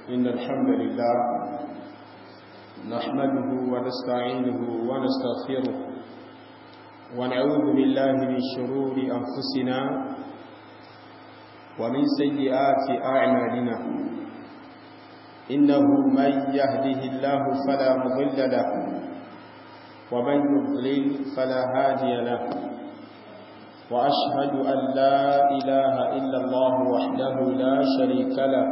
إن الحمد لله نحمده ونستعينه ونستغفره ونعوذ بالله من شرور أنفسنا ومن سيئات أعمالنا إنه من يهده الله فلا مضل له ومن يضلل فلا هادي له وأشهد أن لا إله إلا الله وحده لا شريك له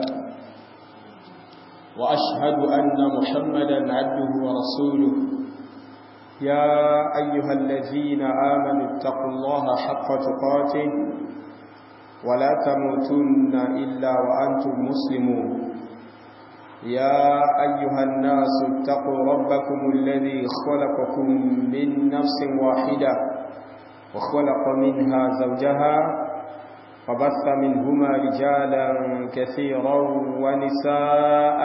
وأشهد أن محمدا عبده ورسوله يا أيها الذين آمنوا اتقوا الله حق تقاته ولا تموتن إلا وأنتم مسلمون يا أيها الناس اتقوا ربكم الذي خلقكم من نفس واحدة وخلق منها زوجها وبث منهما رجالا كثيرا ونساء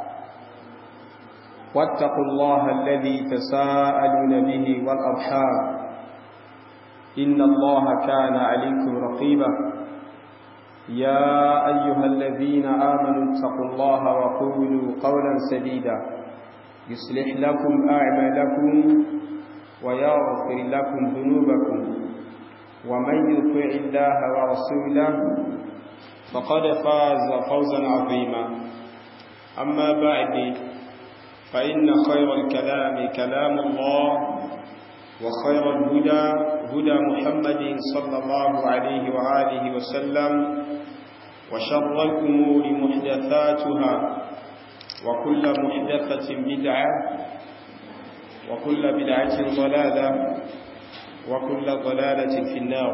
واتقوا الله الذي تساءلون به والأرحام إن الله كان عليكم رقيبا يا أيها الذين آمنوا اتقوا الله وقولوا قولا سديدا يصلح لكم أعمالكم ويغفر لكم ذنوبكم ومن يطع الله ورسوله فقد فاز فوزا عظيما أما بعد فإن خير الكلام كلام الله وخير الهدى هدى محمد صلى الله عليه وآله وسلم وشر الأمور محدثاتها وكل محدثة بدعة وكل بدعة ضلالة وكل ضلالة في النار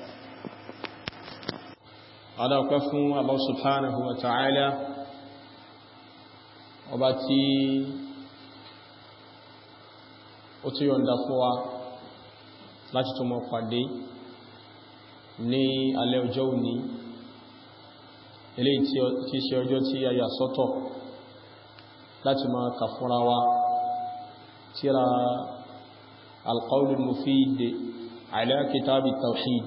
على قفن الله سبحانه وتعالى وباتي ó tí yọ̀nda fún wa láti tó mọ́ pàdé ní alẹ́ ọjọ́ òní ilé tí ṣe ọjọ́ tí a yà sọ́tọ̀ láti máa kà fúnra wa tíra القول المفيد على كتاب التوحيد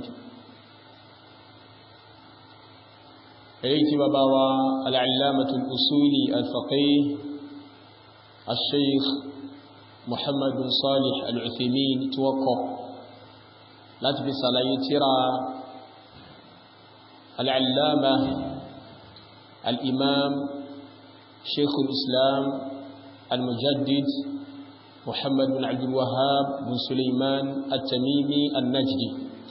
إليك بابا العلامة الأصولي الفقيه الشيخ محمد بن صالح العثيمين توقع لا تبس على ترى العلامة الإمام شيخ الإسلام المجدد محمد بن عبد الوهاب بن سليمان التميمي النجدي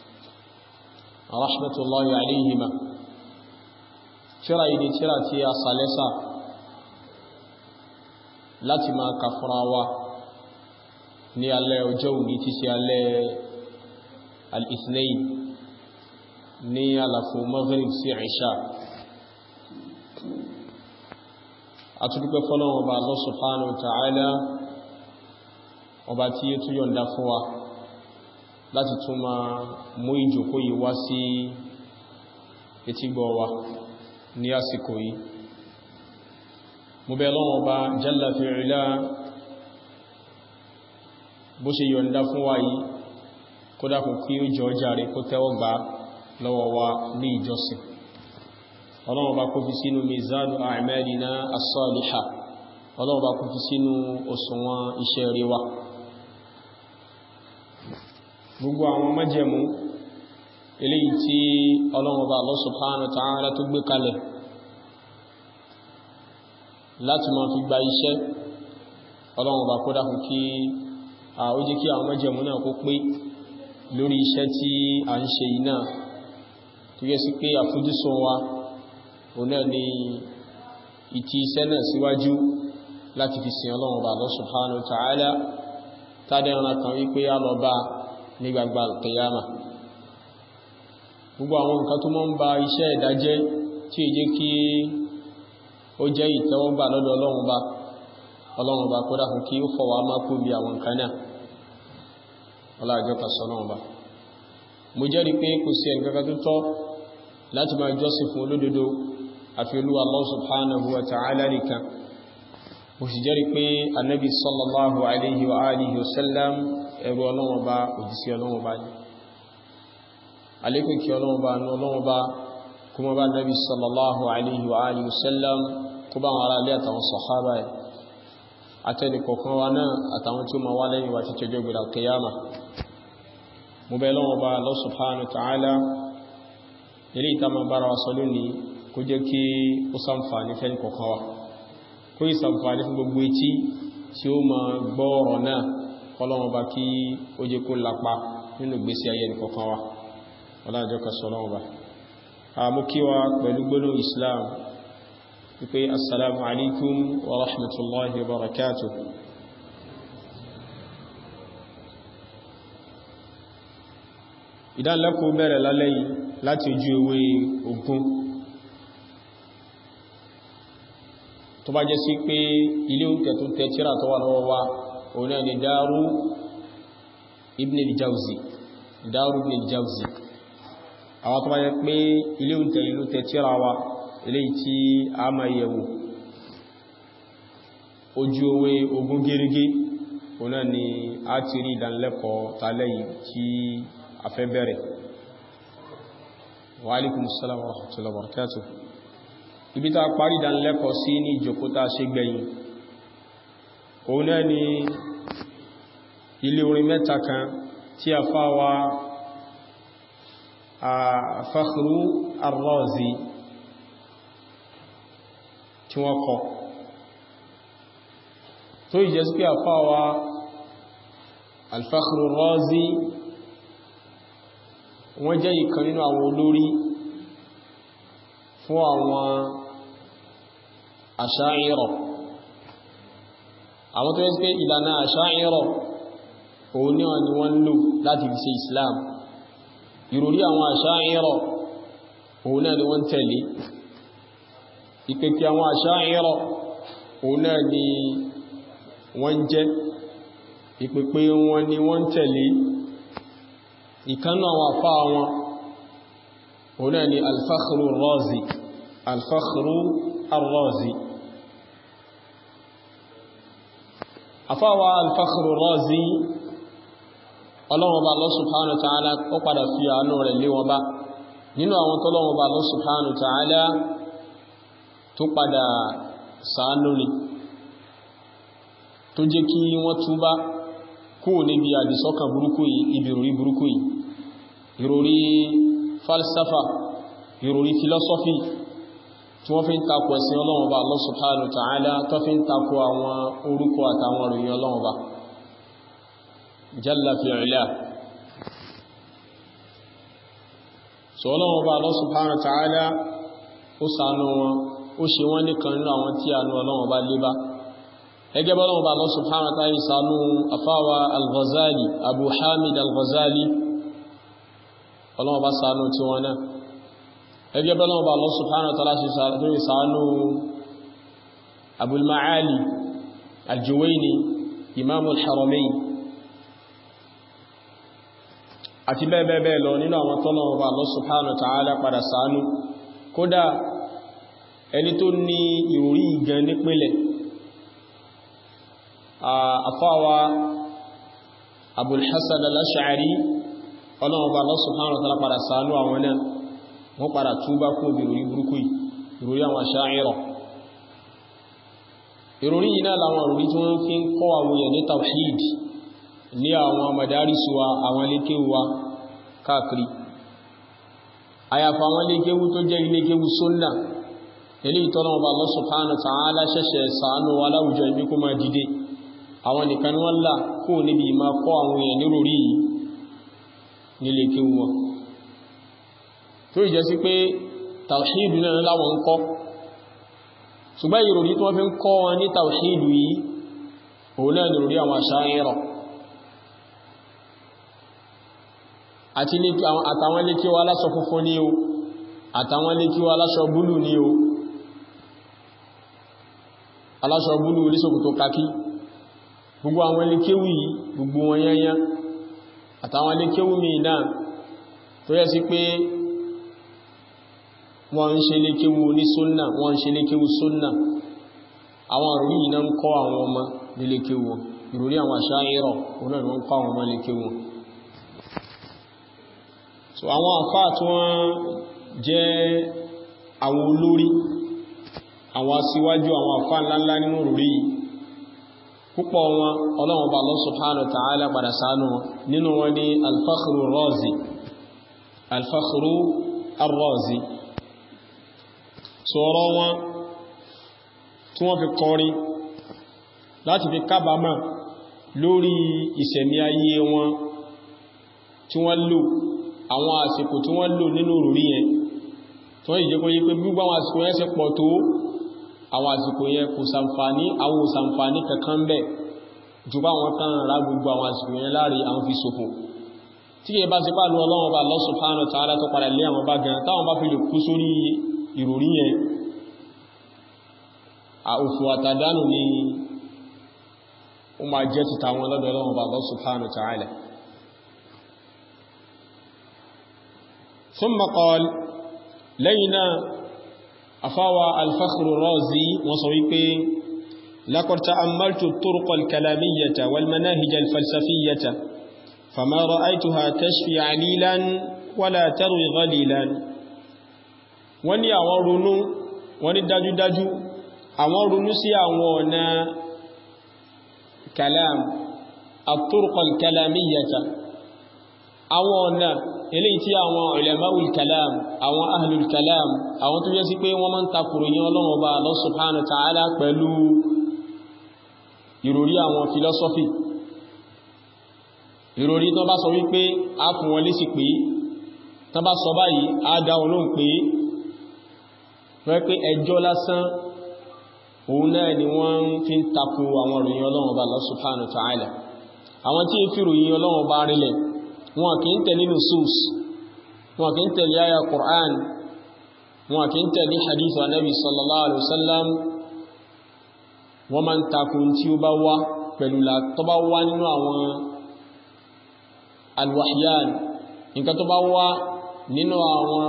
رحمة الله عليهما ترى إذا ترى تيا صالسة لا تما كفراوة ní alẹ́ ọjọ́ òní tí sí alẹ́ al-ithnain ní àlàfo maghrib sí ìṣà àtúrúpẹ́ fọ́lọ́wọ́ ọba Allah subhanahu wa ta'ala ọba tí ó tún yọ̀nda fún wa láti tún ma mú ìjòkó yìí wá sí etígbọ̀ wa ní àsìkò yìí mo bẹ̀ lọ́wọ́ ọba jalla fi'ila bó ṣe yọ̀nda fún wa yìí kó dákùn kí ó jọ jàre kó tẹ́wọ́ gbà lọ́wọ́ wa ní ìjọsìn ọlọ́wọ́ bá kó fi sínú mizanu a'malina as-salihah ọlọ́wọ́ bá kó fi sínú òṣùwọ̀n iṣẹ́ rí wa gbogbo àwọn májẹ̀mú eléyìí tí ọlọ́wọ́ bá Allah subhanahu wa ta'ala tó gbé kalẹ̀ láti máa fi gba iṣẹ́ ọlọ́wọ́ bá kó dákùn kí ó jẹ́ kí àwọn májẹ̀mú náà kó pé lórí iṣẹ́ tí a ń ṣe iná tó yẹ sí pé àfojúsùn wa òun náà ni ìtì iṣẹ́ náà síwájú láti fi sin Ọlọ́run Ọba Allah subhanahu wa ta'ala tàbí ọ̀nà kan wípé a lọ bá ní gbagba al-qiyama gbogbo àwọn nǹkan tó mọ́ ń ba iṣẹ́ ìdájẹ́ tí ó jẹ́ kí ó jẹ́ ìtẹ́wọ́gbà lọ́dọ̀ Ọlọ́run Ọba Ọlọ́run Ọba kó dákun kí ó fọwọ́ má kú bí àwọn nǹkan náà ọlájọ́ kàṣọ náà bá mo jẹ́rìí pé kò sí ẹnìkankan tó tọ́ láti máa jọ́sìn fún olódodo àfi Olúwa Allah subhanahu wa ta'ala nìkan mo sì jẹ́rìí pé annabi sallallahu alaihi wa alihi wasallam ẹrú Ọlọ́run Ọba òjíṣẹ́ Ọlọ́run Ọba ní alékún kí Ọlọ́run Ọba ní Ọlọ́run Ọba kuma bá nabi sallallahu alaihi wa alihi wasallam kó bá wọn ará ilé àtàwọn sọ̀hábà ẹ̀ àtẹni kọ̀kan wa náà àtàwọn tí ó ma wá lẹ́yìn wa ti tẹjọ́ gbìlà kìyàmà mo bẹ̀ lọ́wọ́ bá Allah subhanahu wa ta'ala ilé ìta ma bára wa sọ lónìí kó jẹ́ kí ó ṣàǹfààní fẹ́ kọ̀kan wa kó yí ṣàǹfààní fún gbogbo etí tí ó ma gbọ́ ọ̀rọ̀ náà kọlọ́wọ́ bá kí ó jẹ́ kó lapa nínú ìgbésí ayé nìkọ̀kan wa ọlájọ́ kasọ̀ lọ́wọ́ bá àmúkíwa pẹ̀lú gbólóhùn islam wípé assalamu alaikum wa rahmatullahi wa barakatuh ìdánlẹ́kọ̀ọ́ bẹ̀rẹ̀ lálẹ́ yìí láti ojú ewé ogún tó bá jẹ́ sí pé ilé oúnjẹ tó tẹ tíra tó wà lọ́wọ́ wa òun náà ni dáárù ibn al-jawzi dáárù ibn al-jawzi àwọn tó bá jẹ́ pé ilé oúnjẹ ìlú tẹ tíra wa ilé tí a máa yẹ̀wò ojú ewé ogún gẹ́rẹ́gẹ́ òun náà ni a ti rí ìdánilẹ́kọ̀ọ́ tálẹ́ yìí tí a fẹ́ bẹ̀rẹ̀ wa alaikum assalam wa rahmatullahi wa barakatuh ibi ta parí ìdánilẹ́kọ̀ọ́ sí ní ìjòkótá ṣe gbẹ̀yìn òun náà ni ilé orin mẹ́ta kan tí a fáwa a Fakhru Ar-Razi tí wọ́n kọ tó ìjẹ́ sí pé a fáwa Al-Fakhru Ar-Razi wọ́n jẹ́ ìkan nínú àwọn olórí fún àwọn àṣáírọ̀ àwọn tó yẹ́ sí pé ìlànà àṣáírọ̀ òun náà ni wọ́n lò láti fi ṣe Islam ìròrí àwọn àṣáírọ̀ òun náà ni wọ́n tẹ̀lé ìpèkè àwọn àṣáírọ̀ òun náà ni wọ́n jẹ́ ìpèpè wọn ni wọ́n tẹ̀lé ìkánú àwọn àfá wọn òun náà ni alfakhru razi alfakhru arrazi àfáwà alfakhru razi ọlọ́wọ́ba Allah subhanahu wa ta'ala ó padà fi àánú rẹ̀ lé wọn bá nínú àwọn tọ́lọ́wọ́ba Allah subhanahu wa ta'ala tó padà ṣàánú ni tó jẹ́ kí wọ́n túbá kó níbi àdìsọ́kàn burúkú yìí ibi ìròrí burúkú yìí ìròrí falsafa ìròrí filosofi tí wọ́n fi ń takò ẹ̀sìn Ọlọ́run Ọba Allah subhanahu wa ta'ala tó fi ń takò àwọn orúkọ àtàwọn òròyìn Ọlọ́run Ọba jalla fi'ala so Ọlọ́run Ọba Allah subhanahu wa ta'ala ó ṣàánú wọn ó ṣe wọ́n nìkan nínú àwọn tí àánú Ọlọ́run Ọba lé bá ẹgẹ́ bọ́lọ́run Ọba Allah subhanahu wa ta'ala ṣàánú afáwa al-Ghazali Abu Hamid al-Ghazali Ọlọ́run Ọba ṣàánú tí wọn náà ẹgbẹ́ bọ́lọ́wọ́ bá Allah subhanahu wa ta'ala ṣe ṣàánú Abul Ma'ali al-Juwayni Imam al-Haramayn àti bẹ́ẹ̀bẹ́ẹ̀ lọ nínú àwọn tọ́lọ́wọ́ bá Allah subhanahu wa ta'ala padà ṣàánú kódà ẹni tó ní ìròrí ìgan nípìnlẹ̀ àfáwà Abul Hasan al-Ash'ari ọlọ́wọ́ bá Allah subhanahu wa ta'ala padà ṣàánú àwọn náà wọ́n padà túbá kún ìròrí burúkú ìròrí àwọn Asha'ira ìròrí yìí náà láwọn ìròrí tí wọ́n fi ń kọ́ àwọn èèyàn ní tawhid ní àwọn madaris wa àwọn ilékéwú wa káàkiri àyàfà àwọn ilékéwú tó jẹ́ ilékéwú sunna ilé ìtọ́nà ọba Allah subhanahu wa ta'ala ṣẹ̀ṣẹ̀ ṣàánú wa láwùjọ ibi kó máa dìde àwọn nìkan wọ́n là kó níbi ìmá kọ́ àwọn èèyàn níròrí yìí nílékéwú wọn tó ìjẹ́ sí pé tàwṣídù náà láwọn ń kọ́ ṣùgbọ́n ìròrí tí wọ́n fi ń kọ́ wọn ní tàwṣídù yìí òun náà nìròrí àwọn Asha'ira àtàwọn lékíwá aláṣọ funfun ní o àtàwọn lékíwá aláṣọ búlù ní o aláṣọ búlù orísòkòtò kakí gbogbo àwọn lékéwù yìí gbogbo wọn yányá àtàwọn lékéwù mi náà tó yẹ sí pé wọ́n ń ṣe lékéwú ní súnnà wọ́n ń ṣe lékéwú súnnà àwọn ìròrí yìí náà ń kọ́ àwọn ọmọ ní lékéwú ìròrí àwọn Asha'ira òun náà wọ́n kọ́ àwọn ọmọ lékéwú so àwọn àfáà tí wọ́n jẹ́ àwọn olórí àwọn aṣíwájú àwọn àfá ńláńlá nínú rúrí púpọ̀ wọn ọlọ́run bá Allah subhanahu wa ta'ala padà ṣàánú wọn nínú wọn ni al-Fakhru ar-Razi al-Fakhru ar-Razi sọ̀rọ̀ wọn tí wọ́n fi kọrin láti fi kábàámà lórí ìṣẹ̀mí ayé wọn tí wọ́n lò àwọn àsìkò tí wọ́n lò nínú rúrí yẹn tí wọ́n ìjẹ́ kó yí pé gbogbo àwọn àsìkò yẹn ṣe pọ̀ tó àwọn àsìkò yẹn kò sàǹfàní àwọn òsàǹfàní kankan bẹ̀ jù bá wọn tán ra gbogbo àwọn àsìkò yẹn láàrí àwọn fi ṣòfò tí kìí bá ti pàdù ọlọ́run bá Allah subhanahu wa ta'ala tó padà lé àwọn bá gan táwọn bá fi lè kú sórí ìròrí yẹn òfò àtàdánù ni ó máa jẹ́ ti tàwọn lọ́dọ̀ ọlọ́run bá Allah subhanahu wa ta'ala ثم قال لينا أفاوى الفخر الرازي وصويبي لقد تأملت الطرق الكلامية والمناهج الفلسفية فما رأيتها تشفي عليلا ولا تروي غليلا wọ́n ní àwọn ronú wọ́n ní dájúdájú àwọn ronú sí àwọn ọ̀nà kalam الطرق الكلامية àwọn ọ̀nà eléyìí tí àwọn ulama'ul kalam àwọn ahlul kalam àwọn tó jẹ́ sí pé wọ́n máa ń takùrò yín Ọlọ́run Ọba Allah subhanahu wa ta'ala pẹ̀lú ìròrí àwọn philosophy ìròrí tó bá sọ wípé a fún wọn lésì pé tó bá sọ báyìí a dá wọn lóhùn pé wọ́n pé ẹjọ́ lásán òun náà ni wọ́n fi ń takù àwọn ìròyìn Ọlọ́run Ọba Allah subhanahu wa ta'ala àwọn tí ń fi ìròyìn Ọlọ́run Ọba rinlẹ̀ wọn kì í tẹ̀lé nusus wọn kì í tẹ̀lé àyà Qur'an wọn kì í tẹ̀lé hadith wa nabi sallallahu alaihi wasallam wọ́n ma ń takun tí ó bá wá pẹ̀lú tó bá wá nínú àwọn alwahyan nǹkan tó bá wá nínú àwọn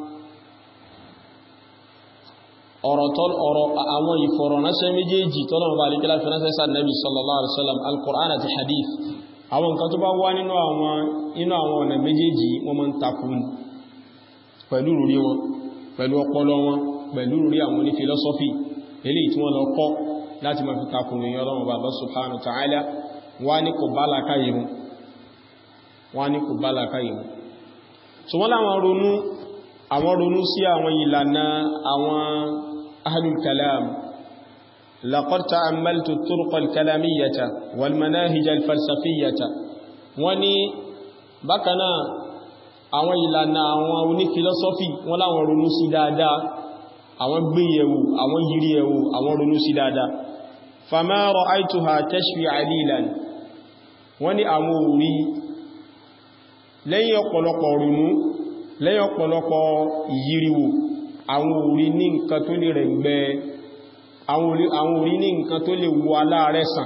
ọ̀rọ̀ àwọn ìfọ̀rọ̀ránṣẹ́ méjèèjì tọ́lọ̀mọ̀ bá alékẹ́lá fi ránṣẹ́ sáà nabi sallallahu alaihi wasallam al-Qur'an àti hadith àwọn nǹkan tó bá wá nínú àwọn inú àwọn ọ̀nà méjèèjì wọ́n mọ́ ń takun pẹ̀lú rúrí wọn pẹ̀lú ọpọlọ wọn pẹ̀lú rúrí àwọn oní filosofi eléyìí tí wọ́n lọ kọ́ láti máa fi takun ní Ọlọ́run bá Allah subhanahu wa ta'ala wá ní kò bá làkáyé mu wá ní kò bá làkáyé mu so wọ́n láwọn ronú àwọn ronú sí àwọn ìlànà àwọn ahlul kalam لقد تأملت الطرق الكلامية والمناهج الفلسفية وني بكنا àwọn ìlànà àwọn onífilọ́sọ́fì wọ́n láwọn ronú sí dáadáa àwọn gbéyẹ̀wò àwọn yìíríẹ̀wò àwọn ronú sí dáadáa fama ra'aytuha tashfi alilan wọ́n ní àwọn orí lẹ́yìn ọ̀pọ̀lọpọ̀ ronú lẹ́yìn ọ̀pọ̀lọpọ̀ yìíríwò àwọn orí ní nǹkan tó lè rẹ̀ gbẹ́ àwọn orí ní nǹkan tó lè wo aláàrẹ̀ sàn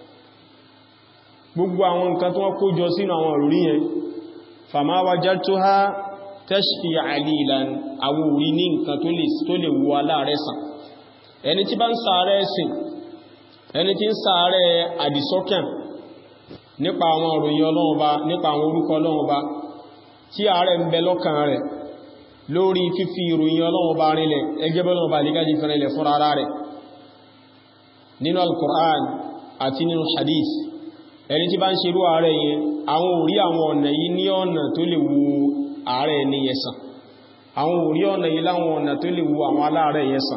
gbogbo àwọn nǹkan tó wọ́n kó jọ sínú àwọn orí yẹn fama wajadtuha tashfi alilan àwọn orí ní nǹkan tó lè wo aláàrẹ̀ sàn ẹni tí bá ń ṣàárẹ̀ ẹ̀sìn ẹni tí ń ṣàárẹ̀ àdìsọ́kàn nípa àwọn òròyìn Ọlọ́run bá nípa àwọn orúkọ Ọlọ́run bá tí àárẹ̀ ń bẹ lọ́kàn rẹ̀ lórí fífi ìròyìn Ọlọ́run bá rinlẹ̀ ẹgbẹ́ Ọlọ́run bá lígájí fẹ́rẹ̀lẹ̀ fún ara rẹ̀ nínú al-Qur'an àti nínú hadith ẹni tí bá ń ṣerú ààrẹ yẹn àwọn orí àwọn ọ̀nà yìí ní ọ̀nà tó lè wo ààrẹ ní yẹsàn àwọn orí ọ̀nà yìí láwọn ọ̀nà tó lè wo àwọn aláàrẹ yẹsàn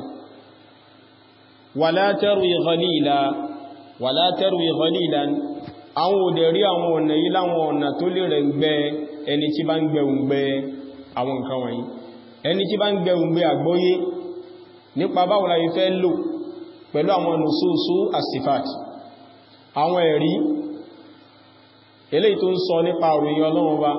wala tarwi ghalila wala tarwi ghalilan àwọn òdè rí àwọn ọ̀nà yìí láwọn ọ̀nà tó lè rẹ̀ gbẹ ẹni tí bá ń gbẹ̀ùngbẹ àwọn nǹkan wọ̀nyí ẹni tí bá ń gbẹ̀ùngbẹ àgbọ́yé nípa báwo la fẹ́ lò pẹ̀lú àwọn nususu as-sifat àwọn ẹ̀rí eléyìí tó ń sọ nípa òròyìn Ọlọ́run bá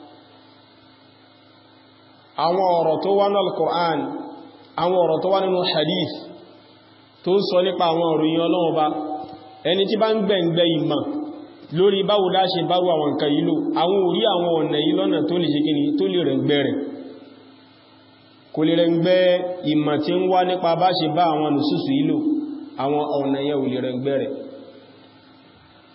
àwọn ọ̀rọ̀ tó wá nínú al-Qur'an àwọn ọ̀rọ̀ tó wá nínú hadith tó ń sọ nípa àwọn òròyìn Ọlọ́run bá ẹni tí bá ń gbẹ̀ǹgbẹ̀ ìmọ̀ lórí báwo dá ṣe báwo àwọn nǹkan yìí lò àwọn orí àwọn ọ̀nà yìí lọ́nà tó lè ṣe kíni tó lè rẹ̀ gbẹ̀ rẹ̀ kò lè rẹ̀ gbẹ̀ ìmọ̀ tí ń wá nípa bá ṣe bá àwọn nùsùsù yìí lò àwọn ọ̀nà yẹn ò lè rẹ̀ gbẹ̀ rẹ̀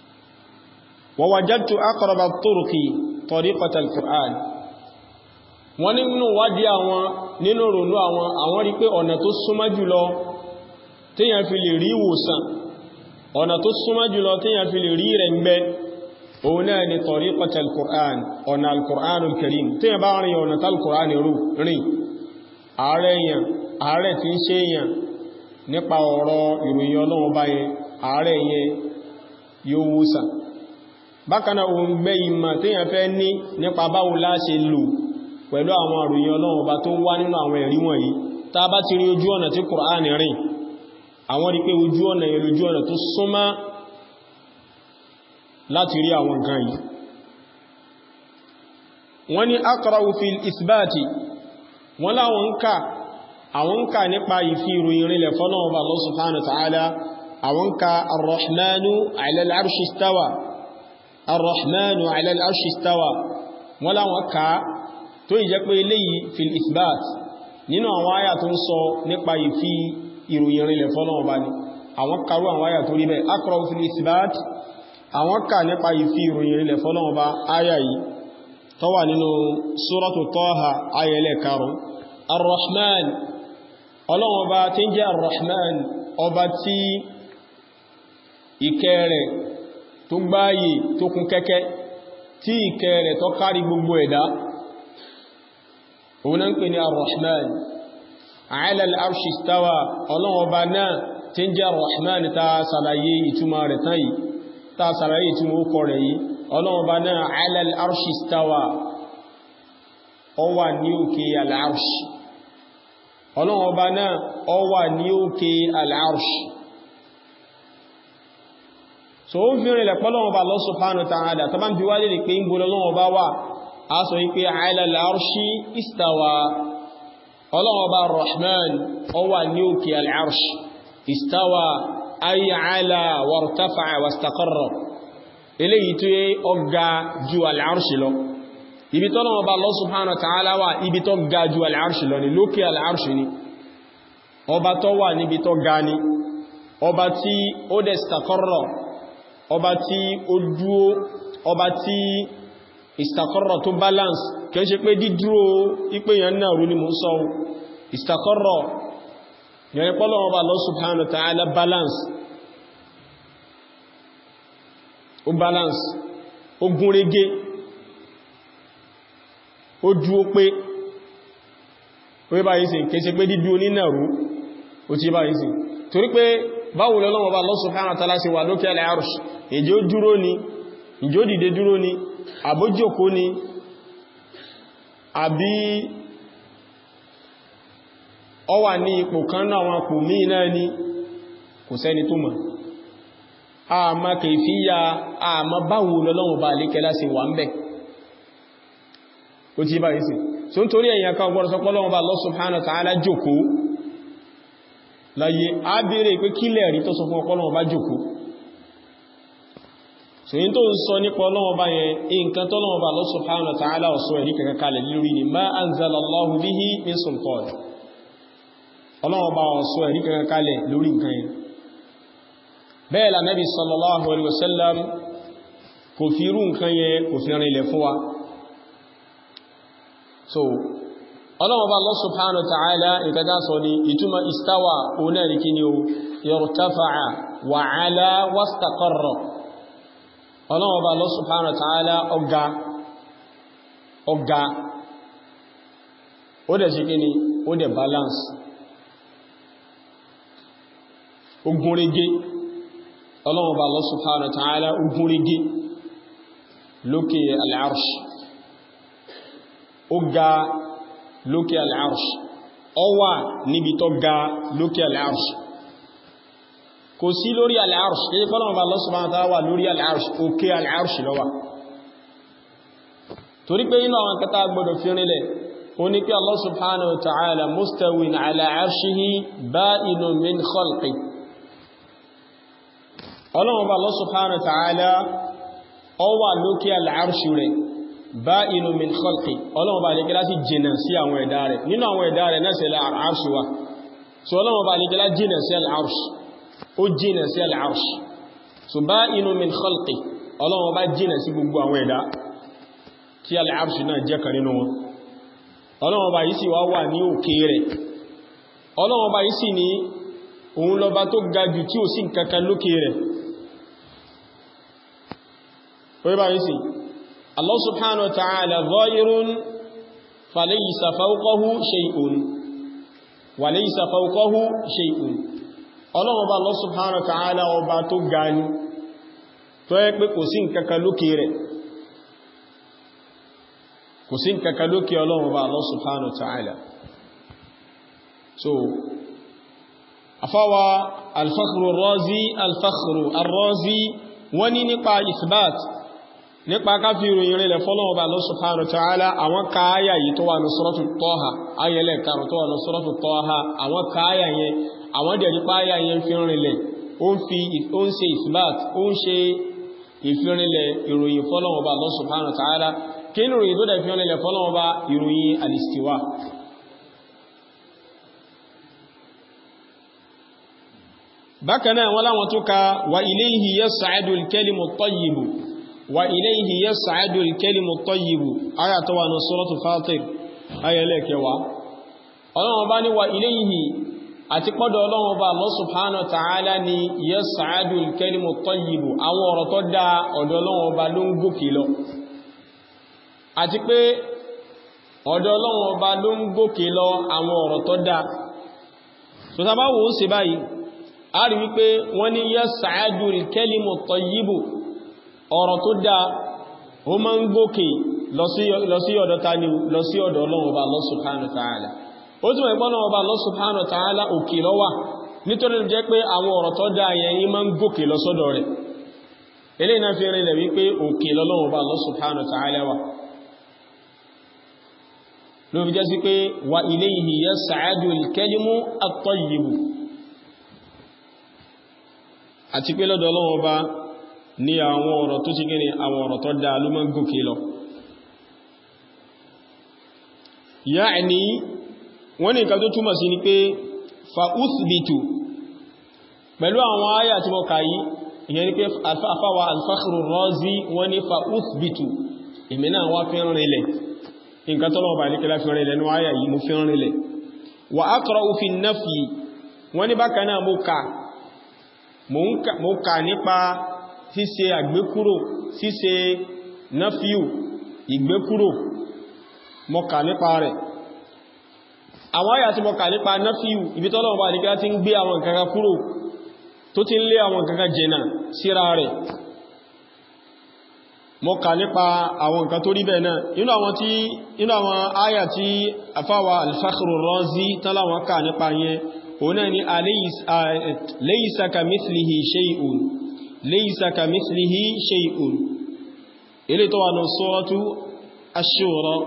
ووجدت أقرب الطرق طريقة القرآن wọ́n nínú wádìí àwọn nínú ronú àwọn àwọn rí pé ọ̀nà tó súnmọ́ jùlọ téèyàn fi lè rí ìwòsàn ọ̀nà tó súnmọ́ jùlọ téèyàn fi lè rí rẹ̀ ń gbẹ́ òun náà ni tariqata al-Qur'an ọ̀nà al-Qur'an al-Karim téèyàn bá rìn ọ̀nà tal-Qur'an rìn ààrẹ èèyàn ààrẹ tí ń ṣe èèyàn nípa ọ̀rọ̀ ìròyìn ọlọ́run bá yẹn ààrẹ yẹn yóò wòsàn bákan náà òun gbẹ́ ìmọ̀ téèyàn fẹ́ ní nípa báwo la ṣe lò pẹ̀lú àwọn àròyìn ọlọ́run ọba tó wá nínú àwọn ẹ̀rí wọ̀nyí tá bá ti rí ojú ọ̀nà tí Kùránì rìn àwọn rí pé ojú ọ̀nà yẹn lójú ọ̀nà tó súnmọ́ láti rí àwọn nǹkan yìí wọ́n ní aqra'u fil isbati wọ́n láwọn ń kà àwọn ń kà nípa ìfi ìròyìn rinlẹ̀ fọ́nà ọba Allah subhanahu wa ta'ala àwọn ń ka ar-rahmanu 'ala al-'arshi istawa ar-rahmanu 'ala al-'arshi istawa wọ́n láwọn kà tó ìjẹ́ pé eléyìí fil isbat nínú àwọn àyà tó ń sọ nípa ìfi ìròyìn rinlẹ̀ fọ́nà ọba ni àwọn karú àwọn àyà tó rí bẹ́ aqra'u fil isbat àwọn kà nípa ìfi ìròyìn rinlẹ̀ fọ́nà ọba àyà yìí tó wà nínú suratu Taha ayẹlẹ̀ karùn ar-rahman ọlọ́wọ́ ọba tí ń jẹ́ ar-rahman ọba tí ìkẹ́ rẹ̀ tó gbáyé tó kún kẹ́kẹ́ tí ìkẹ́ rẹ̀ tó kárí gbogbo ẹ̀dá òun náà ń pè ní ar-rahman ala al-arshi istawa ọlọ́wọ́ ọba náà tí ń jẹ́ ar-rahman ta sàlàyé ìtumọ̀ rẹ̀ tán yìí ta sàlàyé ìtumọ̀ ó kọ rẹ̀ yìí ọlọ́wọ́ ọba náà ala al-arshi istawa ó wà ní òkè al-arshi ọlọ́wọ́ ọba náà ó wà ní òkè al-arshi so ó fi rìnlẹ̀ pọ́lọ́wọ́ ọba Allah subhanahu wa ta'ala tó bá ń bí wá lè pé ń gbọ́lọ́ lọ́wọ́ ọba wà a sọ wípé ala al-arshi istawa ọlọ́wọ́ ọba rahman ó wà ní òkè al-arshi istawa ay ala wartafa'a wastaqarra eléyìí tó yẹ ọgá ju al-arshi lọ ibi tọ́nà ọba Allah subhanahu wa ta'ala wà ibi tó ga ju al-arshi lọ ni lókè al-arshi ni ọba tó wà níbi tó ga ni ọba tí ó dẹ̀ istaqarra ọba tí ó dúó ọba tí istaqarra tó balance kẹ́ ṣe pé dídúró ipé yẹn náà rú ni mú sọ istaqarra yẹn pọ́lọ̀ ọba Allah subhanahu wa ta'ala balance ó balance ó gúnrégé ó dúó pé ó bá yìí sí kéṣe pé dídú onínàrú ó ti bá yìí sí torí pé báwo lọ́lọ́wọ́ bá Allah subhanahu wa ta'ala sí wà lókè al-arsh èjì ó dúró ni ìjó dìde dúró ni àbójókó ni àbí ọ wà ní ipò kan náà wọn kò mí náà ni kò sẹ́ni tó mọ̀ àmà kèfíyà àmà báwo lọ́lọ́wọ́ bá lékẹ́lá sí wà ń bẹ̀ ó ti bá yìí sí so ń torí ẹ̀yàn kan gbọ́rọ̀ sọpọ́lọ́wọ́ bá Allah subhanahu wa ta'ala jókòó láyé á bèèrè pé kílẹ̀ rí tó sọ fún ọpọ́lọ́wọ́ bá jókòó so yí tó ń sọ nípa ọlọ́wọ́ bá yẹn nǹkan tọ́lọ́wọ́ bá Allah subhanahu wa ta'ala ọ̀sọ́ ẹ̀rí kankan kalẹ̀ lórí ni ma anzalallahu bihi min sultan ọlọ́wọ́ bá ọ̀sọ́ ẹ̀rí kankan kalẹ̀ lórí nǹkan yẹn bẹ́ẹ̀ la nabi sallallahu alaihi wasallam kò fi irú nǹkan yẹn kò fi rìnlẹ̀ fún wa so ọlọ́wọ́ bá Allah subhanahu wa ta'ala nǹkan tá sọ ni ìtumọ̀ istawa onáàrí kí ni o yartafa'a wa ala wastaqarra ọlọ́wọ́ bá Allah subhanahu wa ta'ala ọgá ọgá ó dẹ̀ ṣe kí ni ó dẹ̀ balance ogúnrégé ọlọ́wọ́ bá Allah subhanahu wa ta'ala ogúnrégé lókè al-arsh ó ga lókè al-arsh ó wà níbi tó ga lókè al-arsh kò sí lórí al-arsh ní fọ́nà Allah subhanahu wa ta'ala wà lórí al-arsh òkè al-arsh ló wà torí pé inú àwọn kẹta gbọdọ̀ fi rinlẹ̀ ó ní pé Allah subhanahu wa ta'ala mustawin ala arshihi ba'inun min khalqi ọlọ́run Allah subhanahu wa ta'ala ó wà lókè al-arsh rẹ̀ ba'inun min khalqi ọlọ́run bá lè gẹ́lá sí jìnà sí àwọn ẹ̀dá rẹ̀ nínú àwọn ẹ̀dá rẹ̀ náà sẹ́lẹ̀ al-arsh wa so ọlọ́run bá lè gẹ́lá jìnà sí al-arsh ó jìnà sí al-arsh so ba'inun min khalqi ọlọ́run bá jìnà sí gbogbo àwọn ẹ̀dá tí al-arsh náà jẹ́ kan nínú wọn ọlọ́run ọba yìí sì wá wà ní òkè rẹ̀ ọlọ́run ọba yìí sì ní òun lọba tó ga jù tí ò sí nǹkankan lókè rẹ̀ orí bá yìí sì Allah subhanahu wa ta'ala zahirun falaysa fawqahu shay'un wa laysa fawqahu shay'un ọlọ́run ọba Allah subhanahu wa ta'ala ọba tó ga ní tó yẹ pé kò sí nǹkankan lókè rẹ̀ kò sí nǹkankan lókè ọlọ́run ọba Allah subhanahu wa ta'ala so afáwa alfakhru razi alfakhru arrazi wọ́n ní nípa isbat nípa káfí ìròyìn rẹ̀ fọ́lọ́wọ́ bá Allah subhanahu wa ta'ala àwọn káyà yìí tó wà ní suratu Taha ayẹlẹ̀ karùn tó wà ní suratu Taha àwọn káyà yẹn àwọn dẹ̀rí páyà yẹn fi rinlẹ̀ ó ń fi ó ń ṣe isbat ó ń ṣe ìfirinlẹ̀ ìròyìn fọ́lọ́wọ́ bá Allah subhanahu wa ta'ala kí ní ìròyìn tó dẹ̀ fi rinlẹ̀ fọ́lọ́wọ́ bá ìròyìn al-istiwa bákanáà wọ́n láwọn tó ka wa ilayhi yas'adu al-kalimu at-tayyibu wa ilayhi yas'adu al-kalimu at-tayyibu aya tó wà ní suratu Fatir ayẹlẹ́kẹwa ọlọ́wọ́n bá ní wa ilayhi àti pọ́dọ̀ ọlọ́wọ́n bá Allah subhanahu wa ta'ala ni yas'adu al-kalimu at-tayyibu àwọn ọ̀rọ̀ tó dá ọ̀dọ̀ ọlọ́wọ́n bá ló ń gòkè lọ àti pé ọ̀dọ̀ ọlọ́wọ́n bá ló ń gòkè lọ àwọn ọ̀rọ̀ tó dá tó sábà wò ó sì báyìí a rí wípé wọ́n ní yas'adu al-kalimu at-tayyibu ọ̀rọ̀ tó dá ó má ń gòkè lọ sí ọ̀dọ̀ tani lọ sí ọ̀dọ̀ Ọlọ́run Ọba Allah subhanahu wa ta'ala ó túnmọ̀ ìpọ́n Ọlọ́run Ọba Allah subhanahu wa ta'ala òkè ló wà nítorí jẹ́ pé àwọn ọ̀rọ̀ tó dá yẹn yí má ń gòkè lọ sọ́dọ̀ rẹ̀ eléyìí náà fi rinlẹ̀ wípé òkè l'Ọlọ́run Ọba Allah subhanahu wa ta'ala wà ló fi jẹ́ sí pé wa ilayhi yas'adu al-kalimu at-tayyibu àti pé lọ́dọ̀ Ọlọ́run Ọba ní àwọn ọ̀rọ̀ tó ti gẹ́ni àwọn ọ̀rọ̀ tó dáa ló máa ń gòkè lọ ya'ni wọ́n ní nǹkan tó túmọ̀ sí ni pé fa uthbitu pẹ̀lú àwọn àyà tí mo kà yí ìyẹn ni pé afáwa al-Fakhru Razi wọ́n ní fa uthbitu èmì náà wá fi rìnlẹ̀ nǹkan tó lọ́wọ́ bá ní kẹlá fi rìnlẹ̀ ní àyà yìí mo fi rìnlẹ̀ wa aqra'u fi an-nafyi wọ́n ní bákan náà mo kà mo kà nípa ṣíṣe àgbékúrò ṣíṣe náfíù ìgbékúrò mọ́kà nípa rẹ̀ àwọn àyà tí mọ́kà nípa náfíù ibi tọ́lọ̀wọ́ bá nígbà tí ń gbé àwọn kankan kúrò tó ti ń lé àwọn kankan jẹna síra rẹ̀ mọ́kà nípa àwọn nǹkan tó rí bẹ́ẹ̀ náà inú àwọn tí inú àwọn àyà tí afáwà al-Fakhru Razi tánláwọn kà nípa yẹn òun náà ni laysa kamithlihi shay'un laysa kamithlihi shay'un ilé tó wà ní suratu ash-shura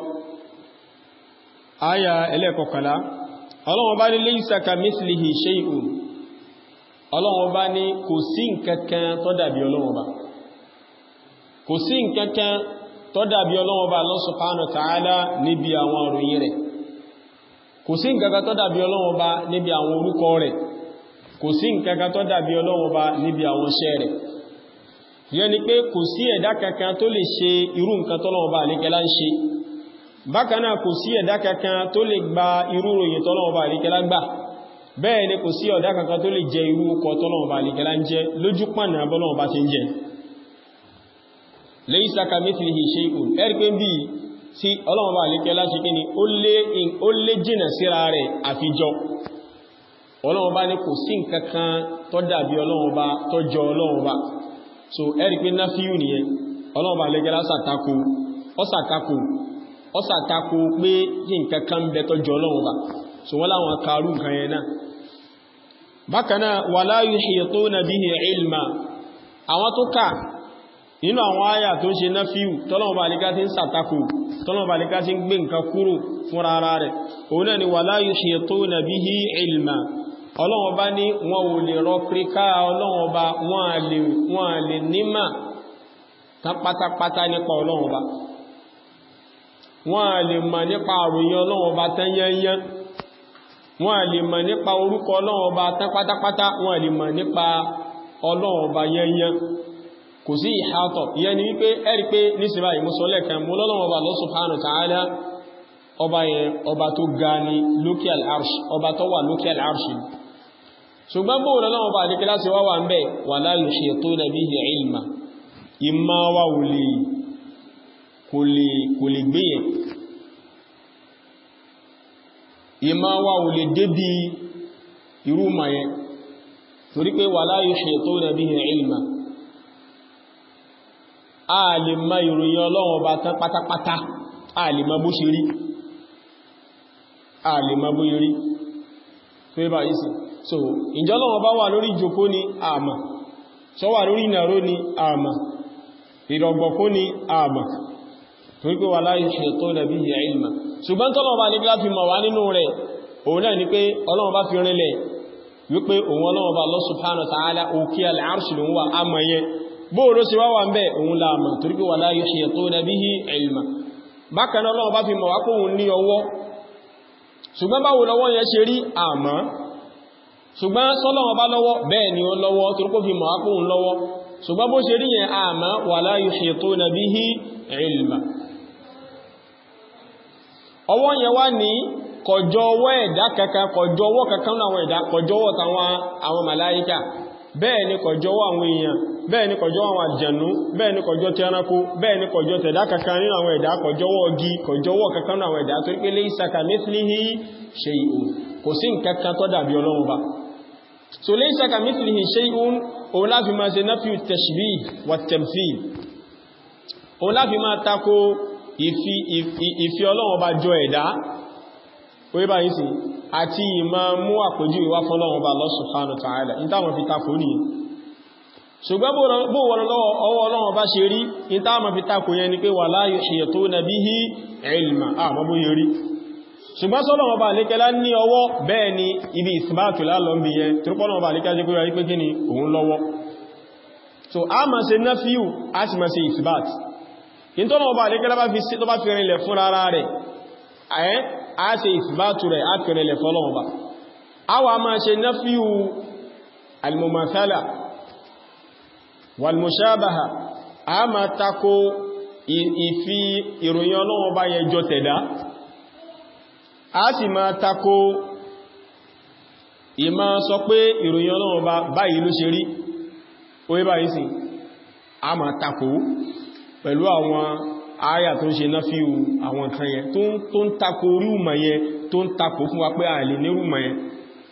aya ẹlẹ́kọ̀kọ̀lá ọlọ́wọ́n bá ní laysa kamithlihi shay'un ọlọ́wọ́n bá ní kò sí nǹkankan tó dàbí ọlọ́wọ́n bá kò sí nǹkankan tó dàbí ọlọ́wọ́n bá Allah subhanahu wa ta'ala níbi àwọn òròyìn rẹ̀ kò sí nǹkankan tó dàbí ọlọ́wọ́n bá níbi àwọn orúkọ rẹ̀ kò sí nǹkankan tó dàbí ọlọ́wọ́n bá níbi àwọn iṣẹ́ rẹ̀ yẹn ni pé kò sí ẹ̀dá kankan tó lè ṣe irú nǹkan tọ́lọ́wọ́n bá àríkẹ́lá ń ṣe bákan náà kò sí ẹ̀dá kankan tó lè gba irú ròyìn tọ́lọ́wọ́n bá àríkẹ́lá gbà bẹ́ẹ̀ ni kò sí ẹ̀dá kankan tó lè jẹ irú ọkọ̀ tọ́lọ́wọ́n bá àríkẹ́lá ń jẹ lójú pànà bọ́lọ́wọ́n bá ti ń jẹ laysa kamithlihi shay'un ẹ̀rí pé bí tí ọlọ́wọ́n bá àríkẹ́lá ṣe kí ni ó lé jìnà síra rẹ̀ àfijọ́ ọlọ́wọ́n bá ní kò sí nǹkan kan tó dàbí ọlọ́wọ́n bá tó jọ ọlọ́wọ́n bá so ẹ̀rí pé náfíù nìyẹn ọlọ́wọ́n bá lẹ́gẹ́lá sàtakò ọ́sàtakò ọ́sàtakò pé kí nǹkan kan bẹ tó jọ ọlọ́wọ́n bá so wọ́n láwọn karú nǹkan yẹn náà bákanáà wala yuhituna bihi ilma àwọn tó kà nínú àwọn àyà tó ń ṣe náfíù tọ́lọ́wọ́n bá lẹ́gá tí ń sàtakò tọ́lọ́wọ́n bá lẹ́gá tí ń gbé nǹkan kúrò fún rárá rẹ̀ òun náà ni wala yuhituna bihi ilma ọlọ́wọ́n bá ní wọn ò lè rọ kíríká ọlọ́wọ́n bá wọ́n à lè nímà tán pátápátá nípa ọlọ́wọ́n bá wọ́n à lè mọ̀ nípa àròyìn ọlọ́wọ́n bá tán yányán wọ́n à lè mọ̀ nípa orúkọ ọlọ́wọ́n bá tán pátápátá wọ́n à lè mọ̀ nípa ọlọ́wọ́n bá yányán kò sí ìhátọ̀ ìyẹn ni wípé ẹ̀rí pé nísìnbá ìmúsọ́lẹ̀ kan mú lọ́lọ́wọ́n bá Allah subhanahu wa ta'ala ọba yẹn ọba tó ga ní lókè al'arṣ ọba tó wà lókè al'arṣ ṣùgbọ́n bóòrò náà ọba àdíkẹ́ láti wá wà ń bẹ̀ wà láyé ṣe tó nàbí i ilma ìmá wà kò lè gbéyẹ̀ ìmá wà ò lè débí irú ma yẹn torí pé wà láyé ṣe tó nàbí i ilma a lè ma ìròyìn ọlọ́run ọba tán pátápátá a lè ma bó ṣe rí a lè ma bó rí tó yíba yìí sí so ìjọ ọlọ́run bá wà lórí ìjòkó ní àmà sọ wà lórí ìnàró ní àmà ìrọ̀gbọ̀kó ní àmà torí pé wà láyé ṣe tó nàbí ìyà ìlmà ṣùgbọ́n tọ́lọ́run bá ní kí láti mọ̀ wá nínú rẹ̀ òun náà ni pé ọlọ́run bá fi rinlẹ̀ wípé òun ọlọ́run bá Allah subhanahu wa ta'ala òkè al-arsh lòun wà àmà yẹn bóòrò sí wá wà ń bẹ́ òun láàmà torí pé wala yuhituna bihi ilma bákan náà Ọlọ́run bá fi mọ̀ wá pé òun ní ọwọ́ ṣùgbọ́n báwo lọ́wọ́ yẹn ṣe rí àmọ́ ṣùgbọ́n sọ́lọ́wọ́ bá lọ́wọ́ bẹ́ẹ̀ ni ó lọ́wọ́ torí pé fi mọ̀ wá pé òun lọ́wọ́ ṣùgbọ́n bó ṣe rí yẹn àmọ́ wala yuhituna bihi ilma ọwọ́ yẹn wá ní kọjọ ọwọ́ ẹ̀dá kankan kọjọ ọwọ́ kankan náà àwọn ẹ̀dá kọjọ ọwọ́ àwọn màláíkà bẹ́ẹ̀ ni kọjọ ọwọ́ àwọn èèyàn bẹ́ẹ̀ ni kọjọ́ àwọn àjẹ̀nú bẹ́ẹ̀ ni kọjọ́ ti ẹranko bẹ́ẹ̀ ni kọjọ́ tẹ̀dá kankan nínú àwọn ẹ̀dá kọjọ́wọ́ ọgí kọjọ́wọ́ kankan nínú àwọn ẹ̀dá tó rí pé laysa kamithlihi shay'un kò sí nǹkankan tó dàbí ọlọ́run ba so laysa kamithlihi shay'un òun láfi máa ṣe nafiu tashbih wa tamthil òun láfi máa tako ìfi ọlọ́run ba jọ ẹ̀dá orí bá yìí sí àti ìmá mú àpójú ìwá fọ́lọ́run ba Allah subhanahu wa ta'ala ní táwọn fi tako nìyẹn ṣùgbọ́n bó wọ́n lọ́wọ́ ọwọ́ ọlọ́wọ́ bá ṣe rí in tá ma fi takò yẹn ni pé wala yuhituna bihi ilma àmọ́ bó yẹ rí ṣùgbọ́n sọ́lọ́wọ́ bá lékẹ́lá ní ọwọ́ bẹ́ẹ̀ ni ibi ìsìbáàtù lálọ́mbì yẹn tírúpọ́lọ́wọ́ bá lékẹ́lá jẹ́ kó rí pé kí ni òun lọ́wọ́ so a ma ṣe nafiu a sì ma ṣe ìsìbáàtù in tọ́lọ́wọ́ bá lékẹ́lá bá fi sí tó bá fi rinlẹ̀ fún rárá rẹ̀ a ṣe ìsìbáàtù rẹ̀ a fi rinlẹ̀ fọ́lọ́wọ́ bá a wà ma ṣe nafiu al-mumathala wàlmùsáàbàhà a ma tako ìfi ìròyìn ọlọ́wọ́ bá yẹ jọ tẹ̀dá a sì ma tako ìmá sọ pé ìròyìn ọlọ́wọ́ bá báyìí ló ṣe rí orí báyìí sí a ma tako pẹ̀lú àwọn àyà tó ń ṣe náà fíù àwọn nǹkan yẹn tó ń tako rúùmọ̀ yẹn tó ń tako fún wa pé a lè ní rúùmọ̀ yẹn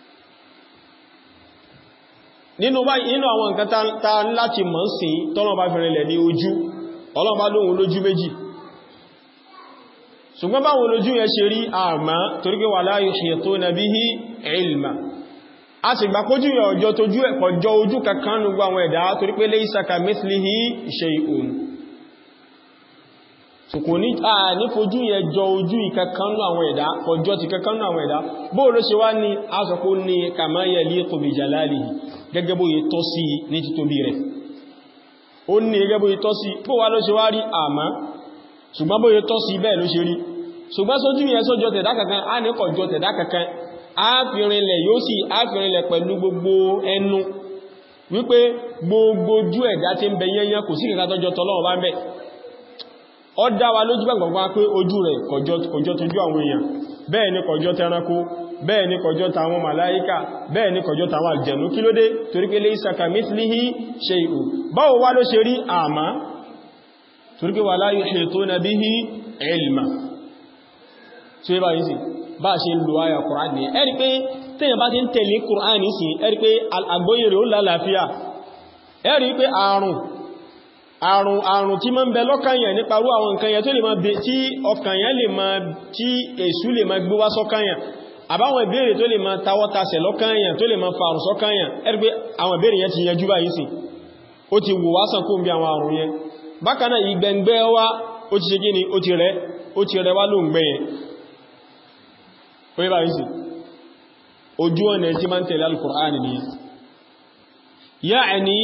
nínú báyìí nínú àwọn nǹkan ta láti mọ̀ sí tọ́lọ́bá fẹ́rẹ̀lẹ̀ ní ojú ọlọ́bá lóhun lójú méjì ṣùgbọ́n báwọn lójú yẹn ṣe rí àmá torí pé wala yuhituna bihi ilma a sì gbà kójú yẹ ọjọ́ tójú ẹ̀kọjọ́ ojú kankan nùgbà àwọn ẹ̀dá torí pé laysa kamithlihi shay'un so kò ní à ní fojú yẹ jọ ojú ìkankanú àwọn ẹ̀dá kọjọ́ ti kankanú àwọn ẹ̀dá bóò ló ṣe wá ní asọ̀kó ní kama yaliqu bi jalalihi gẹ́gẹ́ bó yẹ tọ́ sí ní títóbi rẹ̀ ó ní gẹ́gẹ́ bó yẹ tọ́ sí bó wá ló ṣe wá rí àmá ṣùgbọ́n bó yẹ tọ́ sí bẹ́ẹ̀ ló ṣe rí ṣùgbọ́n sójú yẹn sójọ tẹ̀dá kankan á ní kọjọ tẹ̀dá kankan á fi rinlẹ̀ yóò sì á fi rinlẹ̀ pẹ̀lú gbogbo ẹnu wípé gbogbo ojú ẹ̀dá tí ń bẹ yẹnyẹn kò sí kankan tọ́jọ tọ́lọ́wọ́ bá ń bẹ ó dá wa lójú gbàgbàgbà pé ojú rẹ̀ kọjọ tójú àwọn èèyàn bẹ́ẹ̀ ni kọjọ tẹranko bẹ́ẹ̀ ni kọjọ tàwọn màláíkà bẹ́ẹ̀ ni kọjọ tàwọn àjẹ̀nú kí ló dé torí pé laysa kamithlihi shay'un báwo wá ló ṣe rí àmá torí pé wala yuhituna bihi ilma tí ó bá yìí sí bá ṣe lò ayà Qur'an ní ẹ̀rí pé tẹ́yàn bá ti ń tẹ̀lé Qur'an ní sí ẹ̀rí pé àgbóyè rẹ̀ ó lálàáfíà ẹ̀rí pé àrùn àrùn àrùn tí ma ń bẹ lọ́kànyàn nípa rú àwọn nǹkan yẹn tó lè máa bẹ tí ọkànyàn lè máa tí èṣù lè máa gbé wá sọ́kànyàn àbáwọn ìbéèrè tó lè máa tawọ́tasẹ̀ lọ́kànyàn tó lè máa farùn sọ́kànyàn ẹ̀rí pé àwọn ìbéèrè yẹn ti yanjú báyìí sí ó ti wò wá sàn kó ń bí àwọn àrùn yẹn bákan náà ìgbẹ̀ngbẹ́ wá ó ti ṣe gíní ó ti rẹ̀ ó ti rẹ̀ wá ló ń gbẹ̀ yẹn ó yẹ báyìí sí ojú ọ̀nà tí máa ń tẹ̀lé al-Qur'an ni ya'ni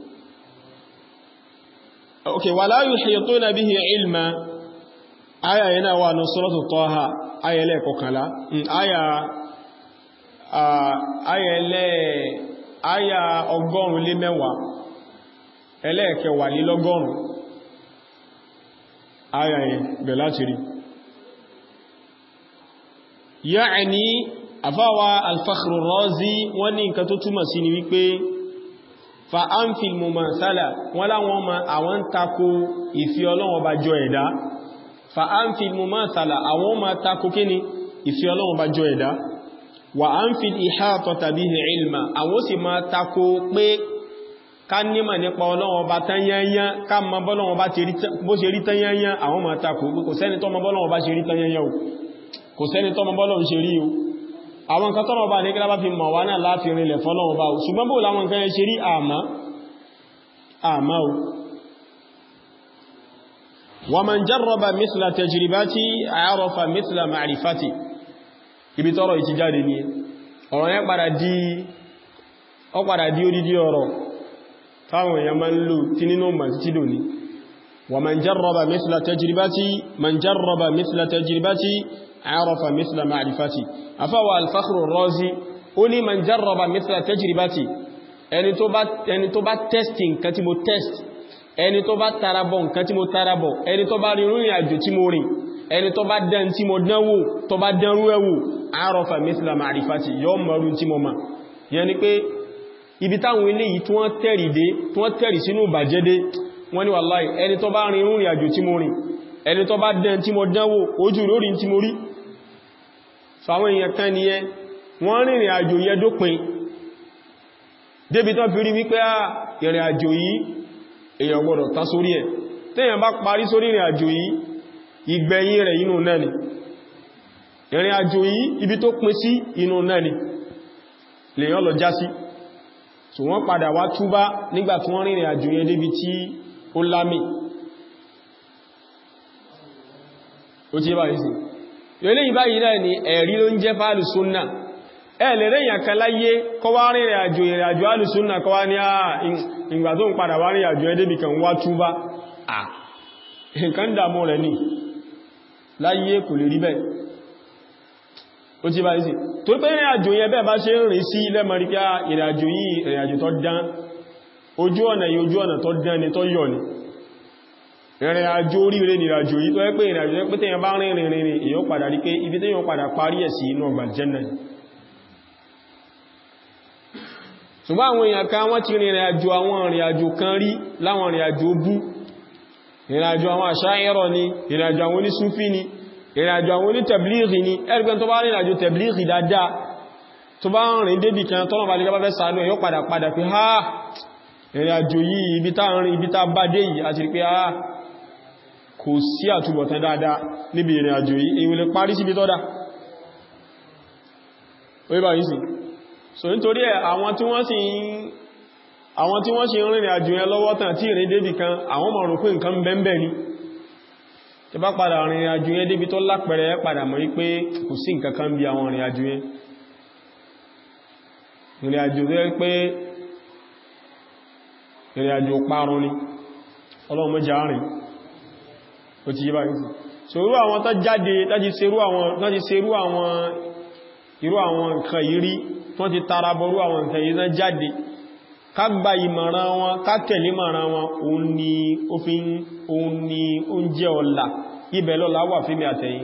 okay wala yuhituna bihi ilma aya yana wà ní suratu Taha aya ẹlẹ́ẹ̀kọkànlá aya aya ẹlẹ́ aya ọgọ́rùn lé mẹ́wàá ẹlẹ́ẹ̀kẹwà lé lọ́gọ́rùn aya yẹn bẹ̀ láti rí ya'ni àfáwà al-Fakhr ar-Razi wọ́n ní nǹkan tó túmọ̀ sí ni wípé fa anfil mumathala wọ́n láwọn ma àwọn tako ìfi Ọlọ́run bá jọ ẹ̀dá fa anfil mumathala àwọn ma tako kíni ìfi Ọlọ́run bá jọ ẹ̀dá wa anfil ihatata bihi ilma àwọn sì ma tako pé ká nímọ̀ nípa Ọlọ́run bá tanyanya ká mọ bọ́lọ́run bá bó ṣe rí tanyanya àwọn ma tako kò sẹ́ni tó mọ bọ́lọ́run bá ṣe rí tanyanya o kò sẹ́ni tó mọ bọ́lọ́run ṣe rí o àwọn nǹkan tọ́nà bá ní kí lábá fi mọ̀ wá náà láti rinlẹ̀ fọ́lọ́run bá o ṣùgbọ́n bó láwọn nǹkan ẹ ṣe rí àmá àmá o wa man jarraba mithla tajribati arafa mithla ma'rifati ibi tọ́rọ ìti jáde ní ọ̀rọ̀ yẹn padà di ọ padà di odidi ọ̀rọ̀ táwọn èèyàn máa ń lò tí nínú mọ̀ títí dò ní wa man jarraba mithla tajribati man jarraba mithla tajribati arafa mithla ma'rifati afáwà al-Fakhru ar-Razi ó ní man jarraba mithla tajribati ẹni tó bá test nǹkan tí mo test ẹni tó bá tarabọ̀ nǹkan tí mo tarabọ̀ ẹni tó bá rin rìn àjò tí mo rìn ẹni tó bá dán tí mo dánwò tó bá dánrú ẹwò arafa mithla ma'rifati yọ mọ̀rún tí mo ma yẹn ni pé ibi táwọn ilé yìí tí wọ́n tẹ̀rì dé tí wọ́n tẹ̀rì sínú bàjẹ́ dé wọ́n ní wàláì ẹni tó bá rin rìn àjò tí mo rìn ẹni tó bá dán tí mo dánwò ojú lórí tí mo rí fàwọn èèyàn kan ni ẹ wọ́n rìnrìn àjò yẹ dópin débi tán fi rí wípé à ìrìn àjò yìí èèyàn gbọ́dọ̀ tán sórí ẹ̀ téèyàn bá parí sórí ìrìn àjò yìí ìgbẹ̀yìn rẹ̀ inú náà ni ìrìn àjò yìí ibi tó pin sí inú náà ni lèyàn lọ já sí so wọ́n padà wá túbá nígbà tí wọ́n rìnrìn àjò yẹn débi tí ó lámì ó ti bá yìí sí ilé ìbáyìí náà ni ẹ̀rí ló ń jẹ́ fàálù súnnà ẹ lè rẹ̀ yàn kan láyé kọ́ wá rìnrìn àjò ìrìn àjò alùsúnnà kọ́ wá ní àà ìgbà tó ń padà wá rìn àjò ẹdébì kan wá túbá à nǹkan dàmú rẹ̀ ní láyé kò lè rí bẹ́ẹ̀ ó ti bá yìí sí tó pé ìrìn àjò yẹn bẹ́ẹ̀ bá ṣe ń rìn sí ilẹ̀ mọ̀ríkà ìrìn àjò yìí ìrìn àjò tó dán ojú ọ̀nà yìí ojú ọ̀nà tó dán ni tó yọ̀ ni ìrìn àjò oríire ní ìrìnàjò yìí tó ẹ́ pé ìrìnàjò ẹ́ pé tẹ́yàn bá rìn rìn rìn èyàn padà rí pé ibi tẹ́yàn padà parí ẹ̀ sí inú ọgbà jẹ́nà ṣùgbọ́n àwọn èèyàn kan wọ́n ti rìn ìrìnàjò àwọn ìrìnàjò kan rí láwọn ìrìnàjò bú ìrìnàjò àwọn àṣáyẹ́rọ̀ ni ìrìnàjò àwọn onísúfí ni ìrìnàjò àwọn onítẹ̀blìrì ni ẹgbẹ́ tó bá rìn ìrìnàjò tẹ̀blìrì dáadáa tó bá rìn débì kan tọ́nà bá lè bá sàánú ẹ̀yọ́ padà padà pé ha ìrìnàjò yìí ibi tá rìn ibi tá bá dé yìí àti rí pé ha kò sí àtúbọ̀tán dáadáa níbi ìrìn àjò yìí èyí lè parí síbi tọ́dá orí bá yìí sí so nítorí ẹ̀ àwọn tí wọ́n sì ń àwọn tí wọ́n sì ń rìnrìn àjò yẹn lọ́wọ́ tàn tí ìrìn débì kan àwọn mọ̀ rò pé nǹkan bẹ́ẹ̀ ni tí bá padà rìnrìn àjò yẹn débi tó lápẹẹrẹ padà mọ̀ wípé kò sí nǹkan kan bí àwọn rìnrìn àjò yẹn ìrìn àjò tó yẹ pé ìrìn àjò parun ni ọlọ́run mẹ́jà rìn ó ti yí bá yìí so irú àwọn tó jáde láti serú àwọn láti serú àwọn irú àwọn nǹkan yìí rí wọ́n ti tara bọrú àwọn nǹkan yìí náà jáde ká gba ìmọ̀ràn wọn ká tẹ̀lé ìmọ̀ràn wọn òun ni ó fi òun ni oúnjẹ ọ̀la ibẹ̀ lọ́la wà fíbi àtẹ̀yìn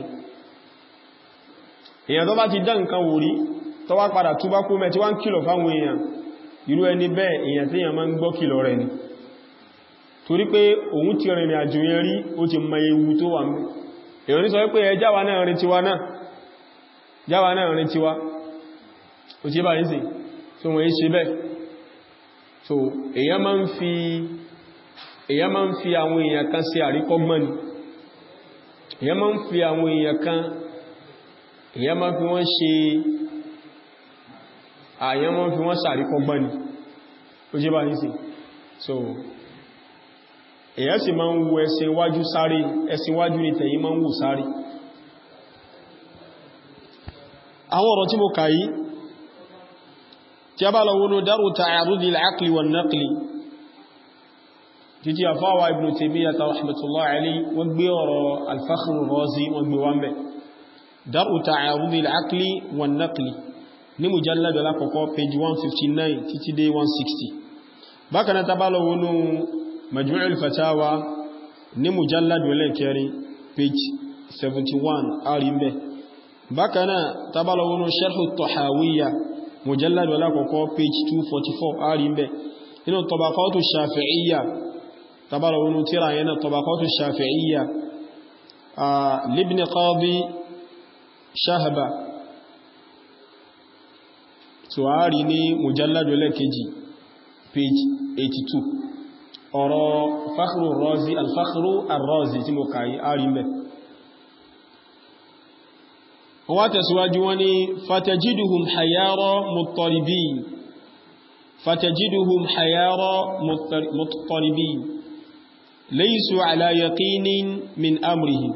èèyàn tó bá ti dá nǹkan wò rí tó wá padà túbá kú mẹ́ tí wá ń kìlọ̀ fáwọn èèyàn irú ẹni bẹ́ẹ̀ èèyàn tí èèyàn máa ń gbọ́ kìlọ̀ rẹ̀ ni torí pé òun ti rìnrìn àjò yẹn rí ó ti mọ ewu tó wà mẹ́ èèyàn ní sọ pé ẹ jáwa náà rìn tiwa náà jáwa náà rìn tiwa ó ti bá yìí sí tó wọ́n ṣe bẹ́ẹ̀ so èèyàn máa ń fi èèyàn máa ń fi àwọn èèyàn kan sí àríkọ́gbọ́n ni èèyàn máa ń fi àwọn èèyàn kan èèyàn máa fi wọ́n ṣe àyàn máa fi wọ́n sàríkọ́gbọ́n ni ó jẹ́ bá ní sí so èyàn sì máa ń wo ẹsẹ̀ iwájú sáré ẹsẹ̀ iwájú ní tẹ̀yí máa ń wò sáré àwọn ọ̀rọ̀ tí mo kà yí tí a bá lọ wọnú dárò ta'arudi al-aqli wan naqli títí àfáwà ibn Taymiyyah rahmatullahi alayhi wọ́n gbé ọ̀rọ̀ al-Fakhr ar-Razi wọ́n gbé wọ́n bẹ̀ dárò ta'arudi al-aqli wan naqli ní mujalladu alákọ̀ọ́kọ́ page 159 títí dé 160 bákan náà tàbálọ̀ wọnú majmu'ul fatawa ní mujalladu ẹlẹ́kẹrin page 71 àrímbẹ̀ bákanáà tabalawonu sharhu tọ̀háwíyà mujalladu alákọ̀ọ́kọ́ page 244 àrí mbẹ̀ inú tabaqatu shafi'iyya tabalawonu tíra yana tabaqatu shafi'iyya a libni qadi shahaba tuwari ní mujalladu lẹ́kejì page 82 ọ̀rọ̀ fakhru razi alfakhru arrazi tí mo kàí àrí mbẹ̀ wọ́n tẹ̀síwájú wọ́n ni fatajiduhum hayara muttaribin fatajiduhum hayara muttaribin laysu ala yaqinin min amrihim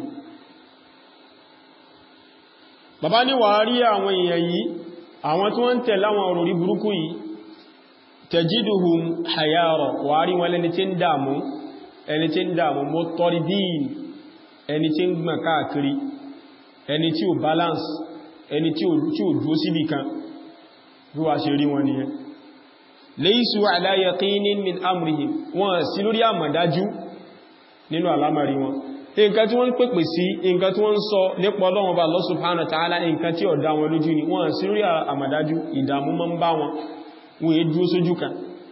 bàbá ní wà rí àwọn èèyàn yìí àwọn tí wọ́n ń tẹ̀lé àwọn òròrí burúkú yìí tajiduhum hayara wà rí wọn lẹni tí ń dàmú ẹni tí ń dàmú muttaribin ẹni tí ń gbọ̀n káàkiri ẹni tí ó balance ẹni tí ó dúó síbì kan bí wà ṣe rí wọn ni ẹ laysu ala yaqinin min amrihim wọ́n sí lórí àmàdájú nínú àlámàrí wọn nǹkan tí wọ́n ń pèpè sí nǹkan tí wọ́n ń sọ nípa Ọlọ́run Ọba Allah subhanahu wa ta'ala nǹkan tí ó dá wọn lójú ni wọ́n sí lórí àmàdájú ìdààmú mọ́ ń bá wọn wọ́n yé dúó sójú kan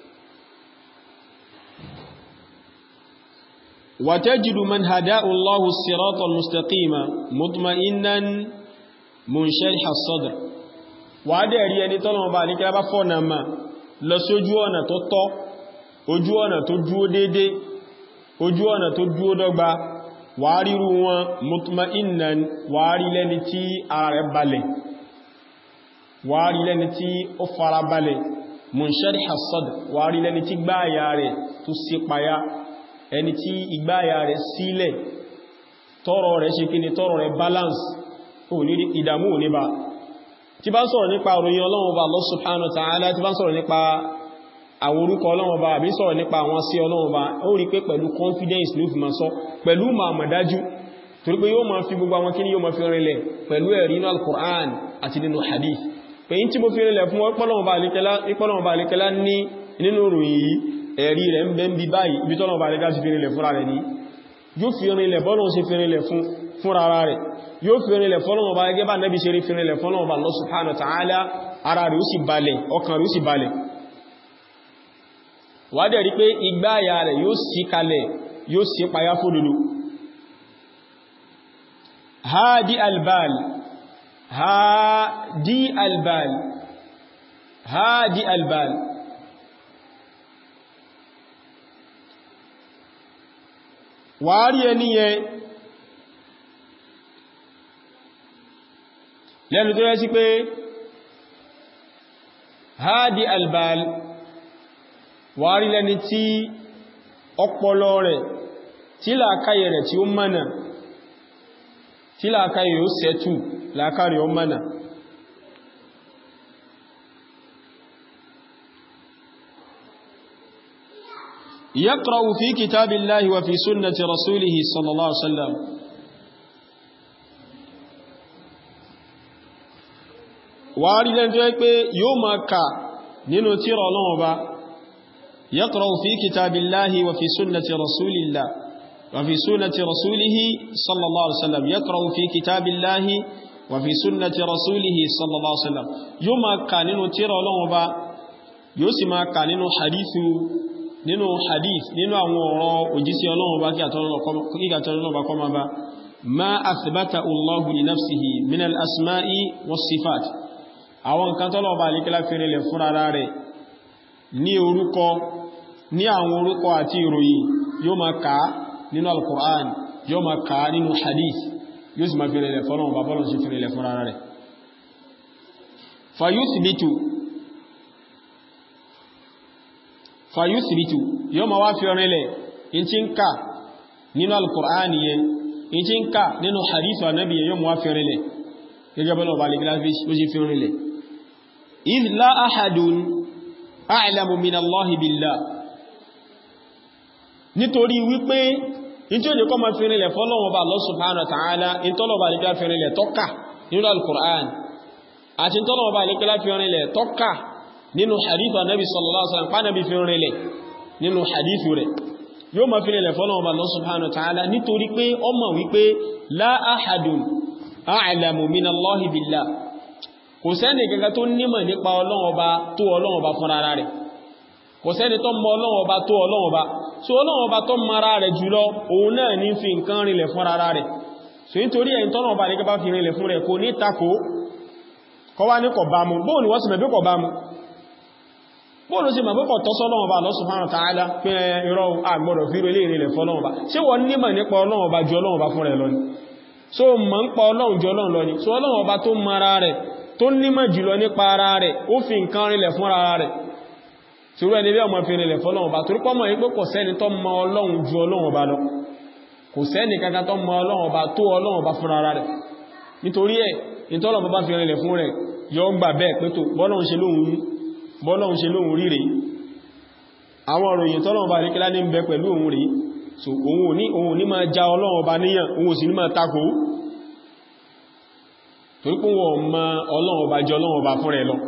وتجد من هداه الله الصراط المستقيم مطمئنا منشرح الصدر wàádẹ̀ rí ẹni tọ́lọ̀wọ̀n bá níkẹ́ bá fọ́nà ma lọ sí ojú ọ̀nà tó tọ́ ojú ọ̀nà tó dúó dédé ojú ọ̀nà tó dúó dọ́gba wàá ríru wọn mutma'innan wàá rí lẹ́ni tí ara rẹ̀ balẹ̀ wàá rí lẹ́ni tí ó fara balẹ̀ munshariha sadr wàá rí lẹ́ni tí gbáyà rẹ̀ tó sí payá ẹni tí ìgbáyà rẹ̀ sílẹ̀ tọ́rọ rẹ̀ ṣe kí ni tọ́rọ rẹ̀ balance ò ní ìdàmú ò ní bá tí bá ń sọ̀rọ̀ nípa òròyìn Ọlọ́run Ọba Allah subhanahu wa ta'ala tí bá ń sọ̀rọ̀ nípa àwọn orúkọ Ọlọ́run Ọba àbí sọ̀rọ̀ nípa àwọn sí Ọlọ́run Ọba ó rí pé pẹ̀lú confidence ló fi máa sọ pẹ̀lú ma mọ̀dájú torí pé yóò máa fi gbogbo àwọn kíní yóò máa fi rinlẹ̀ pẹ̀lú ẹ̀rí nínú al-Qur'an àti nínú hadith pé yí tí mo fi rinlẹ̀ fún Ọlọ́run Ọba àlékẹ́lá ní nínú ròyìn yìí ẹ̀rí rẹ̀ ń bẹ ń bí báyìí ibi tọ́nà bá rẹ̀gá sí fi rinlẹ̀ fúnra rẹ̀ ní yóò fi rinlẹ̀ bọ́lọ̀ sí fi rinlẹ̀ fúnra rẹ̀ yóò fi rinlẹ̀ fọ́lọ́wọ́ bá gẹ́gẹ́ bá nẹ́bí ṣe rí fi rinlẹ̀ fọ́lọ́wọ́ bá Allah subhanahu wa ta'ala ara rẹ̀ ó sì balẹ̀ ọkàn rẹ̀ ó sì balẹ̀ wádẹ̀ rí pé igbá àyà rẹ̀ yóò sí kalẹ̀ yóò sí payá fódòdó hadi albal hadi albal hadi albal wàárí ẹni yẹn lẹ́nu tó rẹ́ sí pé hadi albal wàárí lẹ́ni tí ọpọlọ rẹ̀ tí làákàyè rẹ̀ tí ó mọ́nà tí làákàyè ó sẹ́tù làákàrí ó mọ́nà يقرأ في كتاب الله وفي سنة رسوله صلى الله عليه وسلم wàárí lẹ́n tó yẹ pé yóò máa kà nínú tírà Ọlọ́run Ọba يقرأ في كتاب الله وفي سنة رسول الله وفي سنة رسوله صلى الله عليه وسلم يقرأ في كتاب الله وفي سنة رسوله صلى الله عليه وسلم يوم كان نínú tírà Ọlọ́run Ọba yóò sì máa kà nínú hadithu nínú hadith nínú àwọn ọ̀rọ̀ òjísí ọlọ́run bá kí àtọ́lọ́run bá kọ́ ma bá ma athbata Allahu li nafsihi min al-asma'i was-sifat àwọn nǹkan tọ́lọ̀ bá alékẹ́lá fẹ́rẹ̀lẹ̀ fún ara rẹ̀ ní orúkọ ní àwọn orúkọ àti ìròyìn yóò ma ká nínú al-Qur'an yóò ma ká nínú hadith yóò sì ma fẹ́rẹ̀lẹ̀ fọ́lọ́run bá bọ́lọ̀ sí fẹ́rẹ̀lẹ̀ fún ara rẹ̀ fayuthbitu fayuthbitu yóò ma wá fi ọ̀rẹ́lẹ̀ in ti ń ká nínú al-Qur'ani yẹn in ti ń ká nínú hadith wa nabi yóò ma wá fi ọ̀rẹ́lẹ̀ gẹ́gẹ́ bọ́lá ọba lè gíláfi ó sì fi ọ̀rẹ́lẹ̀ idh la ahadun a'lamu min Allahi billah nítorí wípé in tí ó jẹ́ kọ́ ma fi ọ̀rẹ́lẹ̀ fọ́lọ́wọ́ bá Allah subhanahu wa ta'ala in tọ́lọ̀ bá lè gíláfi ọ̀rẹ́lẹ̀ tọ́ka nínú al-Qur'an àti tọ́lọ̀ bá lè gíláfi ọ̀rẹ́lẹ̀ tọ́ka nínú hadithu annabi sallallahu alaihi wasallam pàdàbí fi rinlẹ̀ nínú hadithu rẹ̀ yóò ma fi rinlẹ̀ fọ́nà ọba Allah subhanahu wa ta'ala nítorí pé ó mọ̀ wípé la ahadun a'lamu minallahi billah kò sẹ́ni kankan tó nímọ̀ nípa ọlọ́run ọba tó ọlọ́run ọba fúnra rẹ̀ kò sẹ́ni tó mọ ọlọ́run ọba tó ọlọ́run ọba so ọlọ́run ọba tó mara rẹ̀ jùlọ òun náà ní fi nǹkan rinlẹ̀ fúnra rẹ̀ so nítorí ẹ̀yìn tọ́nà ọba ní kẹba fi rinlẹ̀ fún rẹ̀ kò ní takò kọ́ wá ní kọ̀ bá mu bóò ni wọ́n sì mẹ́bí kọ̀ bá mu bóò ló sì mẹ́bí kọ̀ tọ́ sọ́lọ́run ọba Allah subhanahu wa ta'ala pé irọ́ àgbọ̀dọ̀ fi rinlẹ̀ rinlẹ̀ fọ́lọ́run ọba ṣé wọ́n nímọ̀ nípa ọlọ́run ọba ju ọlọ́run ọba fún rẹ̀ lọ ni so mọ̀ ń pa ọlọ́run ju ọlọ́run lọ ni so ọlọ́run ọba tó mara rẹ̀ tó nímọ̀ jùlọ nípa ara rẹ̀ ó fi nǹkan rinlẹ̀ fún ara rẹ̀ tí ó rẹ̀ ní bí ọmọ fi rinlẹ̀ fọ́lọ́run ọba torí pọ́mọ̀ yí pé kò sẹ́ni tó mọ ọlọ́run ju ọlọ́run ọba lọ kò sẹ́ni kankan tó mọ ọlọ́run ọba tó ọlọ́run ọba fún ara rẹ̀ nítorí ẹ̀ ìtọ́lọ̀ bá fi rinlẹ̀ fún rẹ̀ yọ gbà bẹ́ẹ̀ pé tó bọ́lọ́run ṣe lóhun rí rèé àwọn òròyìn tọ́lọ̀ ọba rí kílá ní ń bẹ pẹ̀lú òun rèé so òun ní òun ní máa já ọlọ́run ọba níyàn òun sì ní máa takò torí pé wọ́n mọ ọlọ́run ọba jẹ ọlọ́run ọba fún rẹ̀ lọ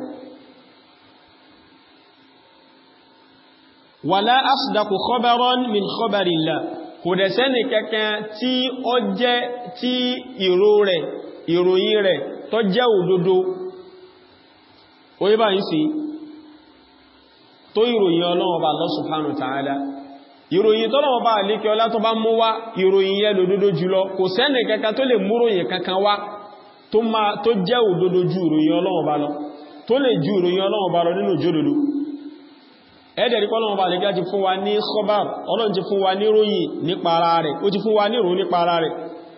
wàlá asdaqu khabaran min khabarillah kò dẹ̀ sẹ́nì kankan tí ó jẹ́ tí ìró rẹ̀ ìròyìn rẹ̀ tó jẹ́ òdodo orí bá ń sí tó ìròyìn ọlọ́run ọba Allah subhanahu wa ta'ala ìròyìn tọ́lọ́wọ́ bá àlékẹ́ ọlá tó bá mú wá ìròyìn yẹ lòdòdó jùlọ kò sẹ́nì kankan tó lè múròyìn kankan wá tó jẹ́ òdodo ju ìròyìn ọlọ́wọ́ bá lọ tó lè ju ìròyìn ọlọ́wọ́ bá lọ nínú jódodo ẹ̀dẹ̀rí pọ́lọ́wọ́ bá àlékẹ́ ti fún wa ní khabar ọlọ́run ti fún wa ní ròyìn nípa ara rẹ̀ ó ti fún wa ní rò nípa ara rẹ̀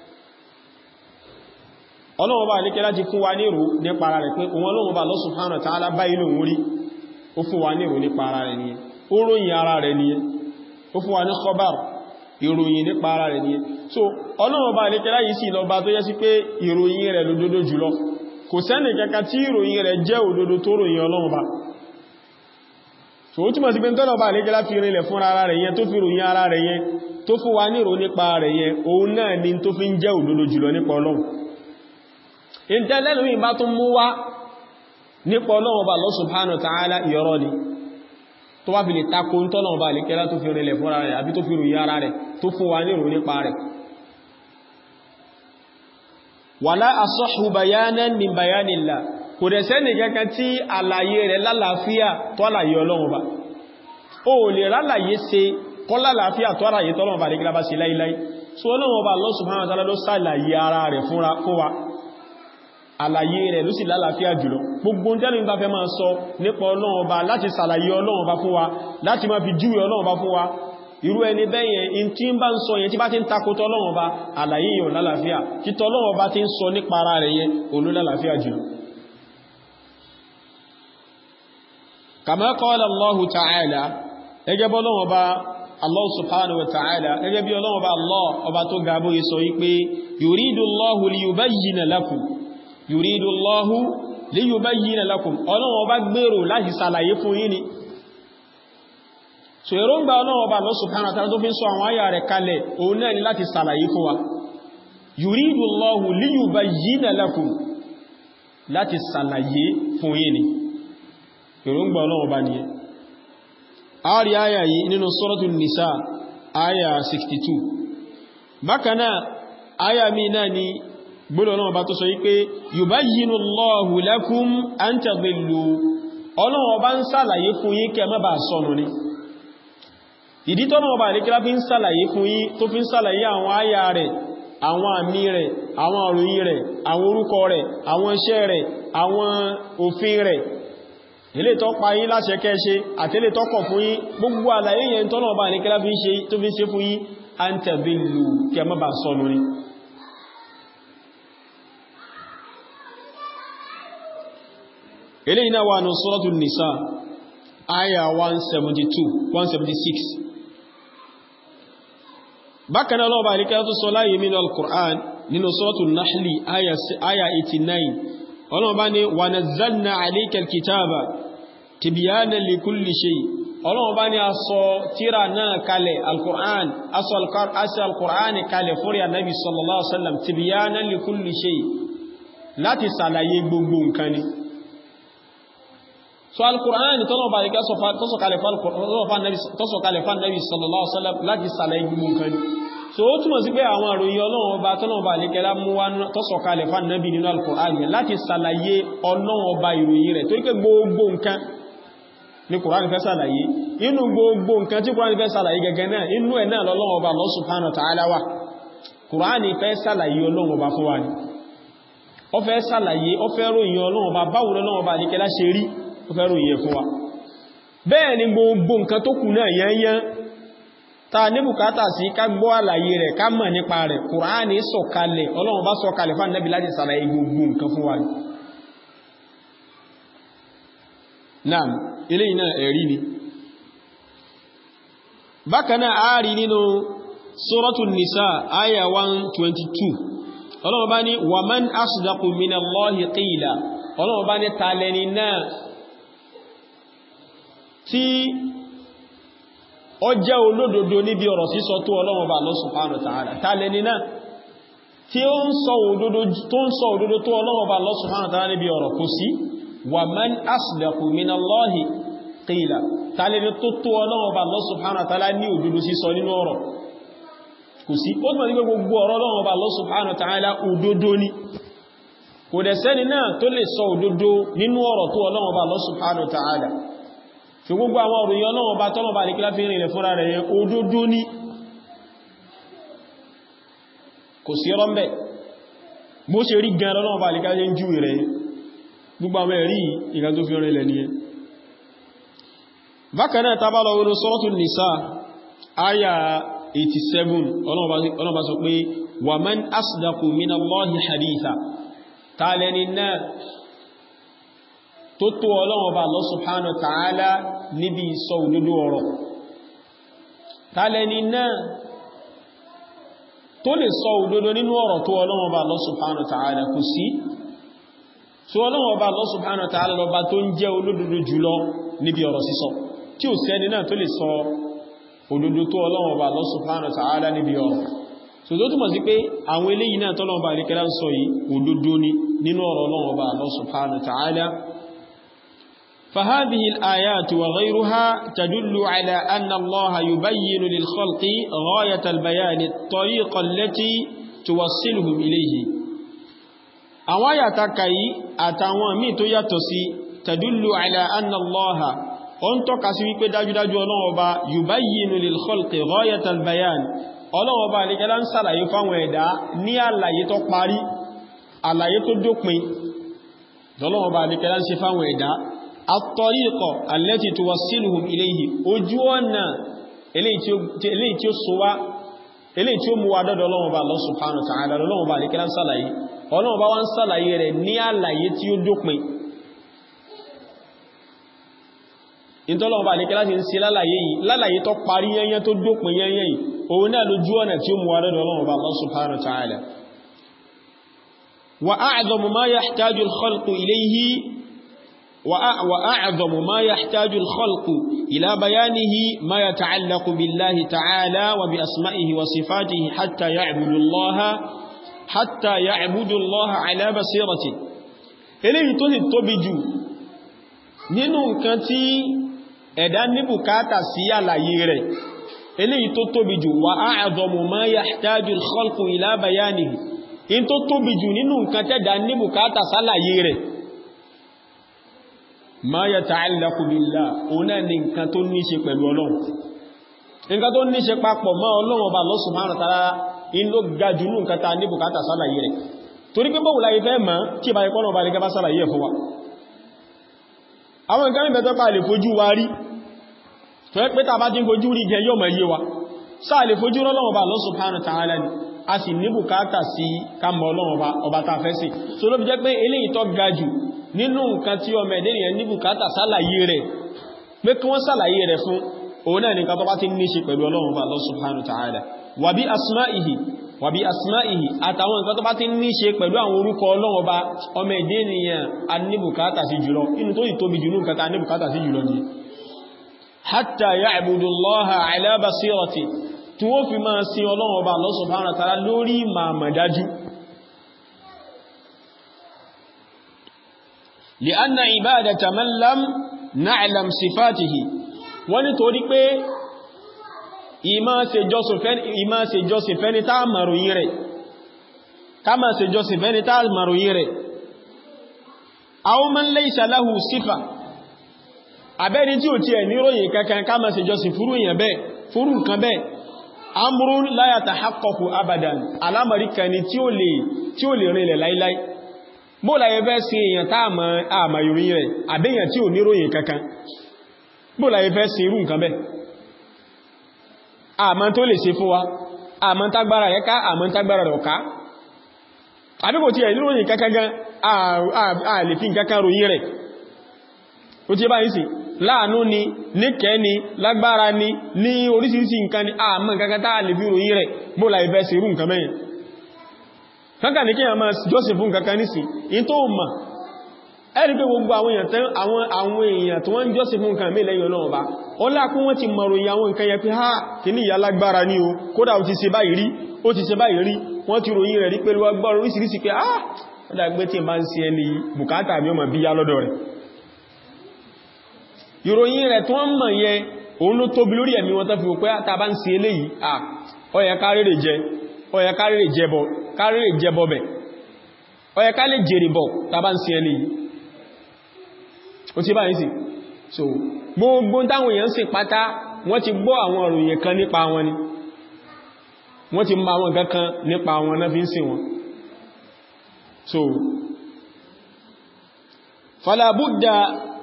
ọlọ́wọ́ bá àlékẹ́ láti fún wa ní rò nípa ara rẹ̀ pé òun ọlọ́wọ́ bá Allah subhanahu wa ta'ala bá inú orí ó fún wa ní rò nípa ara rẹ̀ nìyẹn ó ròyìn ara rẹ̀ nìyẹn ó fún wa ní khabar ìròyìn nípa ara rẹ̀ ní so ọlọ́run bá lékẹ́lá yìí sí lọ bá tó yẹ sí pé ìròyìn rẹ̀ lódodo jùlọ kò sẹ́nì kẹka tí ìròyìn rẹ̀ jẹ́ òdodo tó ròyìn ọlọ́run bá so ó túnmọ̀ sí pé tọ́lọ̀ bá lékẹ́lá fi rinlẹ̀ fún ara rẹ̀ yẹn tó fi ròyìn ara rẹ̀ yẹn tó fún wa nírò nípa rẹ̀ yẹn òun náà ni tó fi ń jẹ́ òdodo jùlọ nípa ọlọ́run ìtẹ́lẹ́nu bá tún mú wá nípa ọlọ́run bá Allah subhanahu wa ta'ala ìyọrọ ni tó wá fi lè takò ń tọ́nà ọba àlékẹ́lá tó fi rinlẹ̀ fún ara rẹ̀ àbí tó fi ròyìn ara rẹ̀ tó fún wa ní ìròyìn nípa rẹ̀ wala asahhu bayanan min bayanillah kò dẹ̀ sẹ́nì kankan tí àlàyé rẹ̀ lálàáfíà tó àlàyé ọlọ́run bá ó lè rálàyé ṣe kọ́ lálàáfíà tó àlàyé tọ́lọ́run bá àlékẹ́lá bá sí láíláí so ọlọ́run ọba Allah subhanahu wa ta'ala ló sàlàyé ara rẹ̀ fún wa àlàyé rẹ̀ ló sì lálàáfíà jùlọ gbogbo tẹ́lú ìbá fẹ́ máa sọ nípa ọlọ́run ọba láti sàlàyé ọlọ́run ọba fún wa láti máa fi júwe ọlọ́run ọba fún wa irú ẹni bẹ́yẹn in tí ń bá ń sọ yẹn tí bá ti ń takótọ́ ọlọ́run ọba àlàyé yẹn lálàáfíà títọ́ ọlọ́run ọba ti ń sọ nípa ara rẹ̀ yẹn olú lálàáfíà jùlọ kama qala Allahu ta'ala ẹgẹ́ bọ́ ọlọ́run ọba Allah subhanahu wa ta'ala ẹgẹ́ bí ọlọ́run ọba Allah ọba tó gabo yìí sọ wípé yuridu Allahu liyubayyina lakum yùrídù lọ́hú lè yóò bá yìí lakum ọlọ́wọ́ bá gbèrò láti sàlàyé fún yín ni so èròǹgbà ọlọ́wọ́ bá lọ subhanahu wa ta'ala tó fi ń sọ àwọn ayà rẹ̀ kalẹ̀ òun náà ni láti sàlàyé fún wa yùrídù lọ́hú lè yóò bá yìí lakum láti sàlàyé fún yín ni èròǹgbà ọlọ́wọ́ bá nìyẹn àárí ayà yìí nínú suratul nisa ayà 62 bákanáà ayà mi náà ni gbọ́dọ̀ náà bá tó sọ wípé yubayyinu Allahu lakum an tadillu ọlọ́wọ́ bá ń sàlàyé fún yín kẹ má bàá sọnù ni ìdí tọ́nà ọba àríkílá fi ń sàlàyé fún yín tó fi ń sàlàyé àwọn àyà rẹ̀ àwọn àmì rẹ̀ àwọn òròyìn rẹ̀ àwọn orúkọ rẹ̀ àwọn iṣẹ́ rẹ̀ àwọn òfin rẹ̀ ilé tó pa yín láṣẹ kẹ́ṣe àti ilé tó kọ̀ fún yín gbogbo àlàyé yẹn tọ́nà ọba àríkílá fi ń ṣe fún yín an tadillu kẹ má bàá sọnù ni eléyìí náà wà ní suratul nisa aya 172 176 bákanáà lọ́wọ́ àríkẹ́ tó sọ láyé mínú al-Qur'an nínú suratul nahli aya 89 ọlọ́wọ́ bá ní wa nazzalna alayka al-kitaba tibyanan li kulli shay ọlọ́wọ́ bá ní a sọ tíra náà kalẹ̀ al-Qur'an aṣọ al-Qur'an kalẹ̀ fúrí annabi sallallahu alaihi wasallam tibyanan li kulli shay láti sàlàyé gbogbo nǹkan ni so al-Qur'an tọ́lọ̀ bá ríká tọ́sọ̀kalẹ̀ fún nabi sallallahu alaihi wasallam láti sàlàyé gbogbo nǹkan ni so ó túnmọ̀ sí pé àwọn àròyìn ọlọ́run ọba tọ́lọ́run ọba àlékẹ́lá mú wá tọ́sọ̀kalẹ̀ fún ànábì nínú Al-Qur'an láti sàlàyé ọlọ́run ọba ìròyìn rẹ̀ torí pé gbogbo nǹkan ní Kùránì fẹ́ sàlàyé inú gbogbo nǹkan tí Kùránì fẹ́ sàlàyé gẹ́gẹ́ náà inú ẹ̀ náà lọ́lọ́run ọba Allah subhanahu wa ta'ala wà Kùránì fẹ́ sàlàyé ọlọ́run ọba fún wa ni ó fẹ́ sàlàyé ó fẹ́ ròyìn ọlọ́run ọba báwo lọ́lọ́run ọba àlékẹ́lá ṣe rí ó fẹ́ ròyìn ẹ̀ fún wa bẹ́ẹ̀ ni gbogbo nǹkan tó kù náà yẹnyẹn ta ní bùkátà sí ká gbọ́ àlàyé rẹ̀ ká mọ̀ nípa rẹ̀ Kùránì sọ̀kalẹ̀ Ọlọ́run bá sọ̀kalẹ̀ fún Ànábì láti sàlàyé gbogbo nǹkan fún wa náà ilé iná ẹ̀rí ni bákanáà ààrí nínú Suratul Nisa àyà 122 Ọlọ́run bá ní wa man asdaqu minallahi qila Ọlọ́run bá ní tàlẹ́ni náà tí ó jẹ́ olódodo níbi ọ̀rọ̀ sísọ tó Ọlọ́run bá Allah subhanahu wa ta'ala tàlẹ́ni náà tí ó ń sọ òdodo tó Ọlọ́run bá Allah subhanahu wa ta'ala níbi ọ̀rọ̀ kò sí wa man asdaqu minallahi qila tàlẹ́ni tó tó Ọlọ́run bá Allah subhanahu wa ta'ala ní òdodo sísọ nínú ọ̀rọ̀ kò sí ó túnmọ̀ sí pé gbogbo ọ̀rọ̀ Ọlọ́run bá Allah subhanahu wa ta'ala òdodo ni kò dẹ̀ sẹ́ni náà tó lè sọ òdodo nínú ọ̀rọ̀ tó Ọlọ́run bá Allah subhanahu wa ta'ala fi gbogbo àwọn òròyìn Ọlọ́run bá tọ́lọ̀ bá nìkílá fi rìnlẹ̀ fúnra rẹ̀ yẹn òdodo ní kò sí rọ́mbẹ̀ bó ṣe rí gan Ọlọ́run bá nìkílá jẹ́ jú rẹ̀ gbogbo àwọn ẹ̀rí ìgbà tó fi rìnlẹ̀ ní ẹ bákanáà tábàlọ̀ wọnú Suratul Nisa àyà 87 Ọlọ́run bá sọ pé wa man asdaqu minallahi haditha tààlẹ́ni náà tó tó ọlọ́run ọba Allah subhanahu wa ta'ala níbi ìsọ òdodo ọ̀rọ̀ tàlẹ́ni náà tó lè sọ òdodo nínú ọ̀rọ̀ tó ọlọ́run ọba Allah subhanahu wa ta'ala kò sí tó ọlọ́run ọba Allah subhanahu wa ta'ala lọba tó ń jẹ́ olódodo jùlọ níbi ọ̀rọ̀ sísọ tí ò sẹ́ni náà tó lè sọ òdodo tó ọlọ́run ọba Allah subhanahu wa ta'ala níbi ọ̀rọ̀ so tó túnmọ̀ sí pé àwọn eléyìí náà tọ́lọ́run ọba àríkẹ́lá ń sọ yìí òdodo ni nínú ọ̀rọ̀ ọlọ́run ọba Allah subhanahu wa ta'ala فهذه الآيات وغيرها تدل على أن الله يبين للخلق غاية البيان الطريقة التي توصلهم إليه أوايا تكاي أتاوان مي تو ياتوسي تدل على أن الله أنت كسوي كي داجو داجو الله وبا يبين للخلق غاية البيان الله وبا لكلام سلا يفهم ويدا ني الله يتو قاري الله يتو دوكمي الله وبا لكلام سفهم ويدا àtọ̀ríkọ̀ alẹ́tì tó wà sílùhùn iléyìí ojú ọ̀nà eléyìí tí ó sọwá eléyìí tí ó mú wa dọ́dọ̀ Ọlọ́run bá Allah subhanahu wa ta'ala Ọlọ́run bá alékẹ́lá ń sàlàyé Ọlọ́run bá wọ́n sàlàyé rẹ̀ ní àlàyé tí ó dópin ìtọ́lọ́run bá alékẹ́lá ti ń ṣe lálàyé yìí lálàyé tó parí yẹnyẹn tó dópin yẹnyẹn yìí òun náà lójú ọ̀nà tí ó mú wa dọ́dọ̀ Ọlọ́run bá Allah subhanahu wa ta'ala wa a'zamu ma yahtaju al-khalqu ilayhi وأعظم ما يحتاج الخلق إلى بيانه ما يتعلق بالله تعالى وبأسمائه وصفاته حتى يعبد الله حتى يعبد الله على بصيرة eléyìí tó sì tóbi jù nínú nǹkan tí ẹ̀dá ní bùkátà sí àlàyé rẹ̀ eléyìí tó tóbi jù wa a'zamu ma yahtaju al-khalqu ila bayanihi in tó tóbi jù nínú nǹkan tẹ́dá ní bùkátà sálàyé rẹ̀ ma yata'allaqu billah ọ̀nà ní nǹkan tó ní ṣe pẹ̀lú ọlọ́run nǹkan tó ní ṣe papọ̀ mọ́ ọlọ́run ọba Allah subhanahu wa ta'ala in ló ga jù ní nǹkan ta ní bùkátà sálàyé rẹ̀ torí pé bọ́wùlá ifẹ́ mọ́ kí bá ikọ́nà ọba ní gaba sálàyé fún wa àwọn nǹkan mẹ́bẹ̀ tó pa lè fojú wa rí tó ẹ́ pé tàbá tí ń fojú rí jẹ yóò mọ̀ yé wa sáà lè fojú ọlọ́run ọba Allah subhanahu wa ta'ala ni a sì ní bùkátà sí ká mọ̀ ọlọ́run ọba ta fẹ́ sí so ló fi jẹ́ pé eléyìí tó ga jù nínú nǹkan tí ọmọ ẹ̀dẹ́ ènìyàn ní bùkátà sálàyé rẹ̀ pé kí wọ́n sálàyé rẹ̀ fún òun náà nìkan tó bá ti ní ṣe pẹ̀lú Ọlọ́run bá Allah subhanahu wa ta'ala wa bi asma'ihi wa bi asma'ihi àtàwọn nǹkan tó bá ti ní ṣe pẹ̀lú àwọn orúkọ Ọlọ́run bá ọmọ ẹ̀dẹ́ ènìyàn a ní bùkátà sí jùlọ inú tó ìtóbi jù nǹkan ta ní bùkátà sí jùlọ ni hatta ya'budu Allaha ala basirati tí wọ́n fi máa sin Ọlọ́run bá Allah subhanahu wa ta'ala lórí màmàdájú لأن عبادة من لم نعلم صفاته wọ́n ní torí pé ìmá ṣe jọsìn fẹ́ni tá màròyìn rẹ̀ ká máa ṣe jọsìn fẹ́ni tá màròyìn rẹ̀ aw man laysa lahu sífà àbẹ́ni tí ò tí ẹ̀ níròyìn kankan ká máa ṣe jọsìn fúrú èèyàn bẹ́ẹ̀ fúrú nǹkan bẹ́ẹ̀ amrun la yatahaqqaqu abadan alámọ̀rí kan ni tí ó lè tí ó lè rinlẹ̀ láíláí bó láyé fẹ́ sí èèyàn tá àmà ìròyìn rẹ̀ àbẹ́yàn tí ò níròyìn kankan bó láyé fẹ́ sí irú nǹkan bẹ́ẹ̀ àmọ́ tó lè ṣe fún wa àmọ́ tágbára rẹ̀ ká àmọ́ tágbára rẹ̀ ọ̀ká àbíkò tí ẹ̀ níròyìn kankan gan a lè fi nǹkankan ròyìn rẹ̀ ó ti bá yìí sí láàánú ni níkẹ́ ni lágbára ni ní orísìírísìí nǹkan ni àmọ́ nǹkankan tá lè fi ròyìn rẹ̀ bó láyé fẹ́ sí irú nǹkan mẹ́yìn kankan ní kí a máa jọ́sìn fún kankan nísìn in tó ma ẹ̀rí pé gbogbo àwọn èèyàn tán àwọn àwọn èèyàn tó wọ́n jọ́sìn fún nǹkan mí lẹ́yìn Ọlọ́run bá ó lákún wọ́n ti mọ̀ròyìn àwọn nǹkan yẹ pé ha kì ní ìyá lágbára ní o kódà ó ti ṣe báyìí rí ó ti ṣe báyìí rí wọ́n ti ròyìn rẹ̀ rí pẹ̀lú agbára oríṣiríṣi pé ah ó dàgbé tí ma ń ṣe ẹni bùkátà mi ó ma bí yá lọ́dọ̀ rẹ̀ ìròyìn rẹ̀ tó wọ́n mọ̀ yẹn òun ló tóbi lórí ẹ̀mí wọn tó fi wò pé ta bá ń ṣe eléyìí ah ó yẹ ká rèrè jẹ ó yẹ ká rèrè jẹbọ kárí ìjẹbọ bẹ̀ ọyẹ ká lè jèrè bọ̀ tàbá ń sin ẹni yìí ó ti bá yìí sí so gbogbo táwọn èèyàn sì pátá wọ́n ti gbọ́ àwọn òròyìn kan nípa wọn ni wọ́n ti ma wọn kankan nípa wọn náà fi ń sìn wọn so falabudda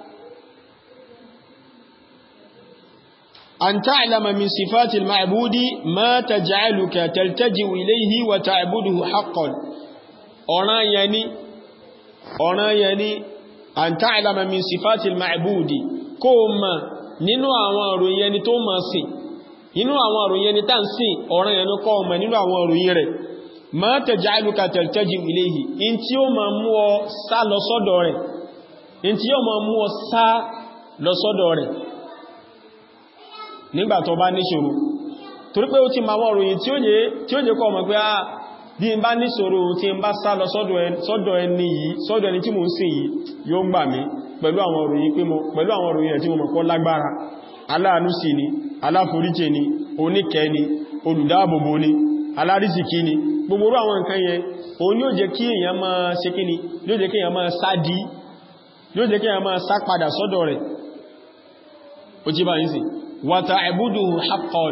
أن تعلم من صفات المعبود ما تجعلك تلتجئ إليه وتعبده حقا أنا يعني أنا يعني أن تعلم من صفات المعبود كما nínú àwọn òròyìn ẹni tó máa sìn nínú àwọn òròyìn ẹni tá ń sìn ọ̀ràn ẹni kọ́ ọmọ nínú àwọn òròyìn rẹ̀ ma taj'aluka taltaji'u ilayhi in tí ó máa mú ọ sá lọ sọ́dọ̀ rẹ̀ in tí ó máa mú ọ sá lọ sọ́dọ̀ rẹ̀ nígbà tó bá níṣòro torí pé ó ti máa wọ́n ròyìn tí ó jẹ́ kọ́ ọmọ pé á bí n bá níṣòro tí n bá sá lọ sọ́dọ̀ ẹni yìí sọ́dọ̀ ẹni tí mo ń sìn yìí yóò gbà mí pẹ̀lú àwọn ròyìn pé mo pẹ̀lú àwọn ròyìn ẹ̀ tí mo mọ̀ pọ́ lágbára aláàánú sí ni aláforíjì ni oníkẹ́ ni olùdáàbòbò ni alárísìkí ni gbogbo àwọn nǹkan yẹn òun yóò jẹ́ kí èèyàn máa ṣe kí ni yóò jẹ́ kí èèyàn máa sá di yóò jẹ́ kí èèyàn máa sá padà sọ́dọ̀ rẹ̀ ó jí bá yìí sí wàtàìbúdùhù haqqan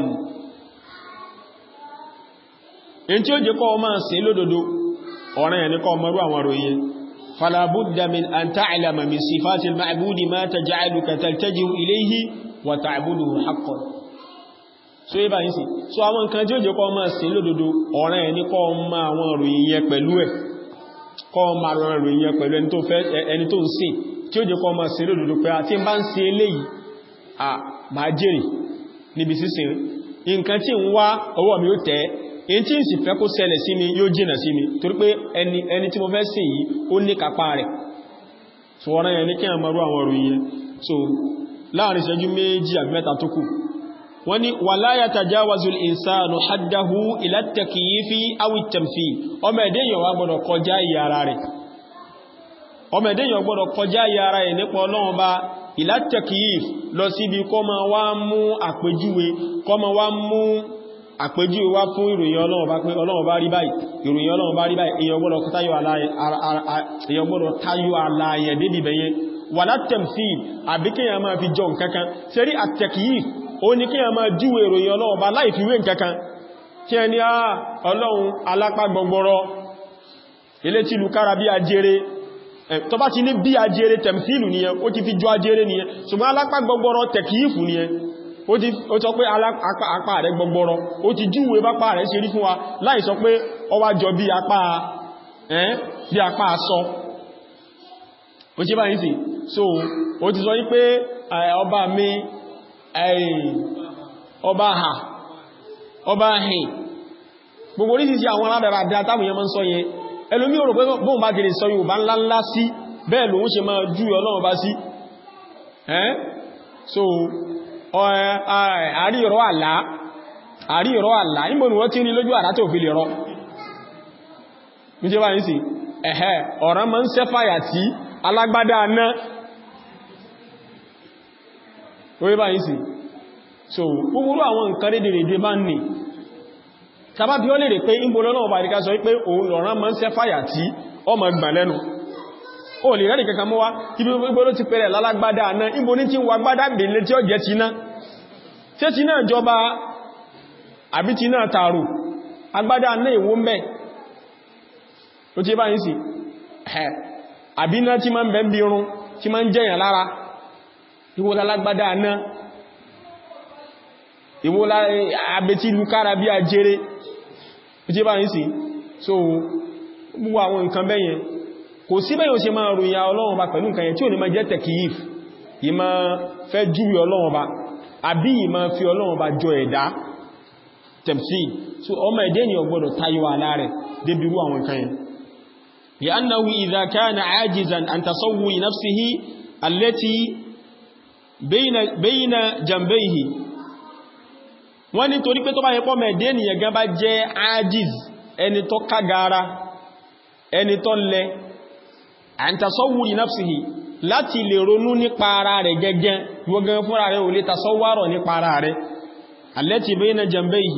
in tí ó jẹ́ kọ́ máa sí lódodo ọ̀rẹ́ ẹni kọ́ mọ́rú àwọn ròyìn falabudda min an ta'lama min sifati al-ma'budi ma taj'aluka taltaji'u ilayhi wa ta'buduhu haqqan so yíba yìí sí so àwọn nǹkan tí ó jẹ́ kọ́ máa sí lódodo ọ̀rẹ́ ẹni kọ́ ma àwọn ròyìn yẹn pẹ̀lú ẹ̀ kọ́ ma àwọn ròyìn yẹn pẹ̀lú ẹni tó ń sìn tí ó jẹ́ kọ́ máa sí lódodo pé àti bá ń ṣe eléyìí à máa jèrè níbi sísìn nǹkan tí ń wá ọwọ́ mi ó tẹ́ in tí ń sì fẹ́ kó ṣẹlẹ̀ sí mi yóò jìnà sí mi torí pé ẹni ẹni tí mo fẹ́ sìn yìí ó ní kápá rẹ̀ so ọ̀rọ̀ yẹn ní kí a marú àwọn ọ̀rọ̀ yẹn so láàrin ìṣẹ́jú méjì àbí mẹ́ta tó kù wọ́n ní wala yatajawazu al-insanu haddahu ila at-takyifi aw at-tamthil ọmọ ẹ̀dẹ́yàn wá gbọ́dọ̀ kọjá ìyà ara rẹ̀ ọmọ ẹ̀dẹ́yàn gbọ́dọ̀ kọjá ìyà ara ẹ̀ nípa ọlọ́run bá ila at-takyif lọ síbi kọ́ ma wá mú àpèjúwe kọ́ ma wá mú àpèjúwe wá fún ìròyìn ọlọ́run bá pé ọlọ́run bá rí báyìí ìròyìn ọlọ́run bá rí báyìí èyàn gbọ́dọ̀ táyọ àlàyé débi bẹ̀yẹn wala tamthil àbí kíyàn máa fi jọ nǹkankan sẹ́rí at-takyif ó ní kíyàn máa júwe ìròyìn ọlọ́run bá láì fi wé nǹkankan kí ẹni á ọlọ́run alápá gbọgbọrọ ilé tí lukára bí ajere tó bá ti ní bí ajere tẹ̀mfílù nìyẹn ó ti fi jọ ajere nìyẹn ṣùgbọ́n alápá gbọgbọrọ tẹ̀kìífù nìyẹn ó sọ pé apá rẹ̀ gbọgbọrọ ó ti júwe bápá rẹ̀ ṣe rí fún wa láì sọ pé ó wá jọ bí apá ẹ́n bí apá sọ ó ṣe báyìí sí so ó ti sọ yí pé ọba mi ọba ha ọba hìn gbogbo orísìí àwọn aládàradà táwọn yẹn mọ́ ń sọ yẹn ẹlòmí ò rò pé bóun bá gẹ̀rẹ̀ sọ Yorùbá ńlá ńlá sí bẹ́ẹ̀ lòun ṣe máa jú Ọlọ́run bá sí ẹ́n so àrí ìrọ́ àlá àrí ìrọ́ àlá níbo ni wọ́n tí ní lójú àrá tó fi lè rọ́ ní jẹ́ báyìí sí ẹ̀hẹ́ ọ̀ràn máa ń sẹ́fàyà tí alágbádá náà orí báyìí sí so gbogbo àwọn nǹkan rédèrèdè bá ń ní tàbá bí ó lè rè pé ìbòlọ́nà ọba àríká sọ wípé òun lọ̀rán mọ́ ń sẹ́ fàyà tí ọmọ gbà lẹ́nu ó lè rẹ́ nìkankan mọ́ wá ibi gbogbo ló ti pẹ̀rẹ̀ lálágbádá àná ibo ní tí ń wà gbádá bèèlé tí ó jẹ́ tiná tí tí náà jọba àbí tí náà tààrù agbádá àná ìwó mẹ́ ó ti bá yìí sí àbí náà tí máa ń bẹ́ ń bí irun tí máa ń jẹ́yàn lára ìwó lálágbádá àná ìwó àbẹ̀tí lukára bí ajere ó ti bá yìí sí so gbogbo àwọn nǹkan bẹ́yẹn kò sí bẹ́yàn ṣe máa ròyìn ọlọ́run bá pẹ̀lú nǹkan yẹn tí ò ní máa jẹ́ tẹ̀kìyìf yìí máa fẹ́ júwe ọlọ́run bá àbí yìí máa fi ọlọ́run bá jọ ẹ̀dá tẹ̀msí so ọmọ ẹ̀dẹ́ ni ọgbọ́dọ̀ tayọ àlá rẹ̀ débirú àwọn nǹkan yẹn لأنه إذا كان عاجزا عن تصور نفسه التي بين بين جنبيه wọ́n ní torí pé tó bá yẹ pọ́ mẹ́dẹ́ ènìyàn gan bá jẹ́ ajiz ẹni tó kágara ẹni tó lẹ àìntàsọ́wùrì náfsìhì láti lè ronú nípa ara rẹ̀ gẹ́gẹ́ gbogbo fúnra rẹ̀ ò lè tasọ́wárọ̀ nípa ara rẹ̀ allati bayna jambayhi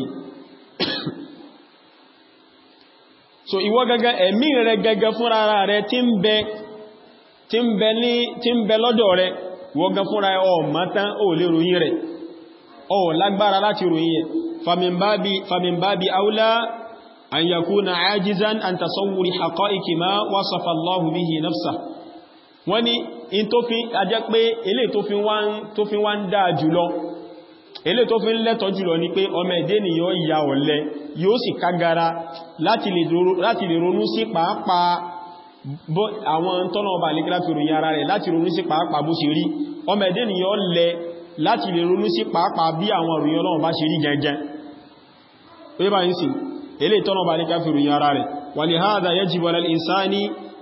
so ìwọ gẹ́gẹ́ ẹ̀mí rẹ̀ gẹ́gẹ́ fúnra ara rẹ̀ tí ń bẹ tí ń bẹ ní tí ń bẹ lọ́dọ̀ rẹ̀ ìwọ gẹ́gẹ́ fúnra ẹ̀ ọ̀ mátán ò lè ròyìn rẹ̀ ọ̀ lágbára láti ròyìn ẹ̀ famin babi aula an yakuna ajizan an tasawwuri haqa'iqi ma wasafa Allahu bihi nafsa wọ́n ní in tó fi ajẹ́ pé ilé tó fi wá ń dáa jùlọ ilé tó fi ń lẹ́tọ̀ jùlọ ní pé ọmọ ẹ̀dẹ́ ni yóò ya ọ̀lẹ yóò sì kágara láti lè ronú sí pàápàá àwọn tọ́nà ọba àlékílá fi ròyìn ara rẹ̀ láti ronú sí pàápàá bó ṣe rí ọmọ ẹ̀dẹ́ ni yóò lẹ láti lè ronú sí pàápàá bí àwọn òròyìn Ọlọ́run bá ṣe rí gẹ́gẹ́ pé bá ń sì ilé tọ́nà ọba àlékílá fi ròyìn ara rẹ̀ wa lihadha yajibu ala al-insani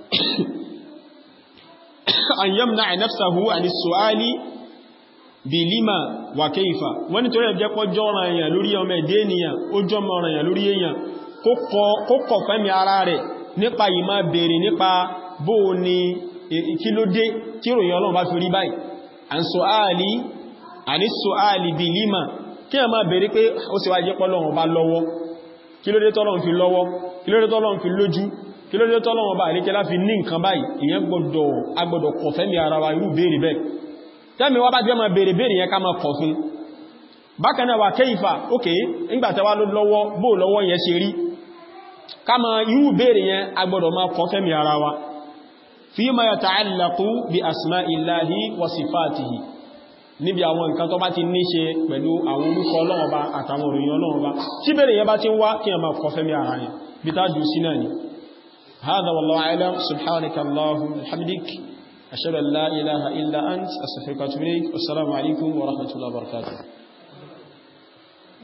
an yamna'a nafsahu an as-su'ali bí lima wà kéìfà wọ́n ni torí ẹ̀jẹ́ pọ́ jọ́rọ̀ èèyàn lórí ọmọ ẹ̀dẹ́ ènìyàn ó jọmọ ọ̀rọ̀ èèyàn lórí èèyàn kó kọ̀ fẹ́mi ara rẹ̀ nípa yìí máa bèèrè nípa bó ní kí ló dé tí ròyìn ọlọ́run bá fi rí báyìí à ń sọ áàlì àní sọ áàlì bí lima kí ẹ máa bèèrè pé ó sì wá jẹ́ pọ́lọ́run bá lọ́wọ́ kí ló dé tọ́lọ́run fi lọ́wọ́ kí ló dé tọ́lọ́run fi lójú kí ló dé tọ́lọ́run bá àríkẹ́lá fi ní nǹkan báyìí ìyẹn gbọ́dọ̀ agbọ́dọ̀ kọ̀ fẹ́mi ara wa irú bèèrè bẹ́ẹ̀ tẹ́mi wá bá jẹ́ ma bèèrè bèèrè yẹn ká ma kọ̀ fún bákan náà wà kéìfà ókè ìgbàtẹ́wà ló lọ́wọ́ bó lọ́wọ́ yẹn ṣe rí ká ma irú bèèrè yẹn agbọ́dọ̀ ma kọ̀ fẹ́mi ara wa fima yata'allaqu bi asma'illahi wa sifatihi níbi àwọn nǹkan tó bá ti ní ṣe pẹ̀lú àwọn orúkọ Ọlọ́run Ọba àtàwọn òròyìn Ọlọ́run Ọba tí bèèrè yẹn bá ti ń wá kí ẹ ma kọ̀ fẹ́mi ara yẹn bí tá jù sí náà ni هذا والله أعلم سبحانك اللهم وبحمدك أشهد أن لا إله إلا أنت أستغفرك وأتوب إليك والسلام عليكم ورحمة الله وبركاته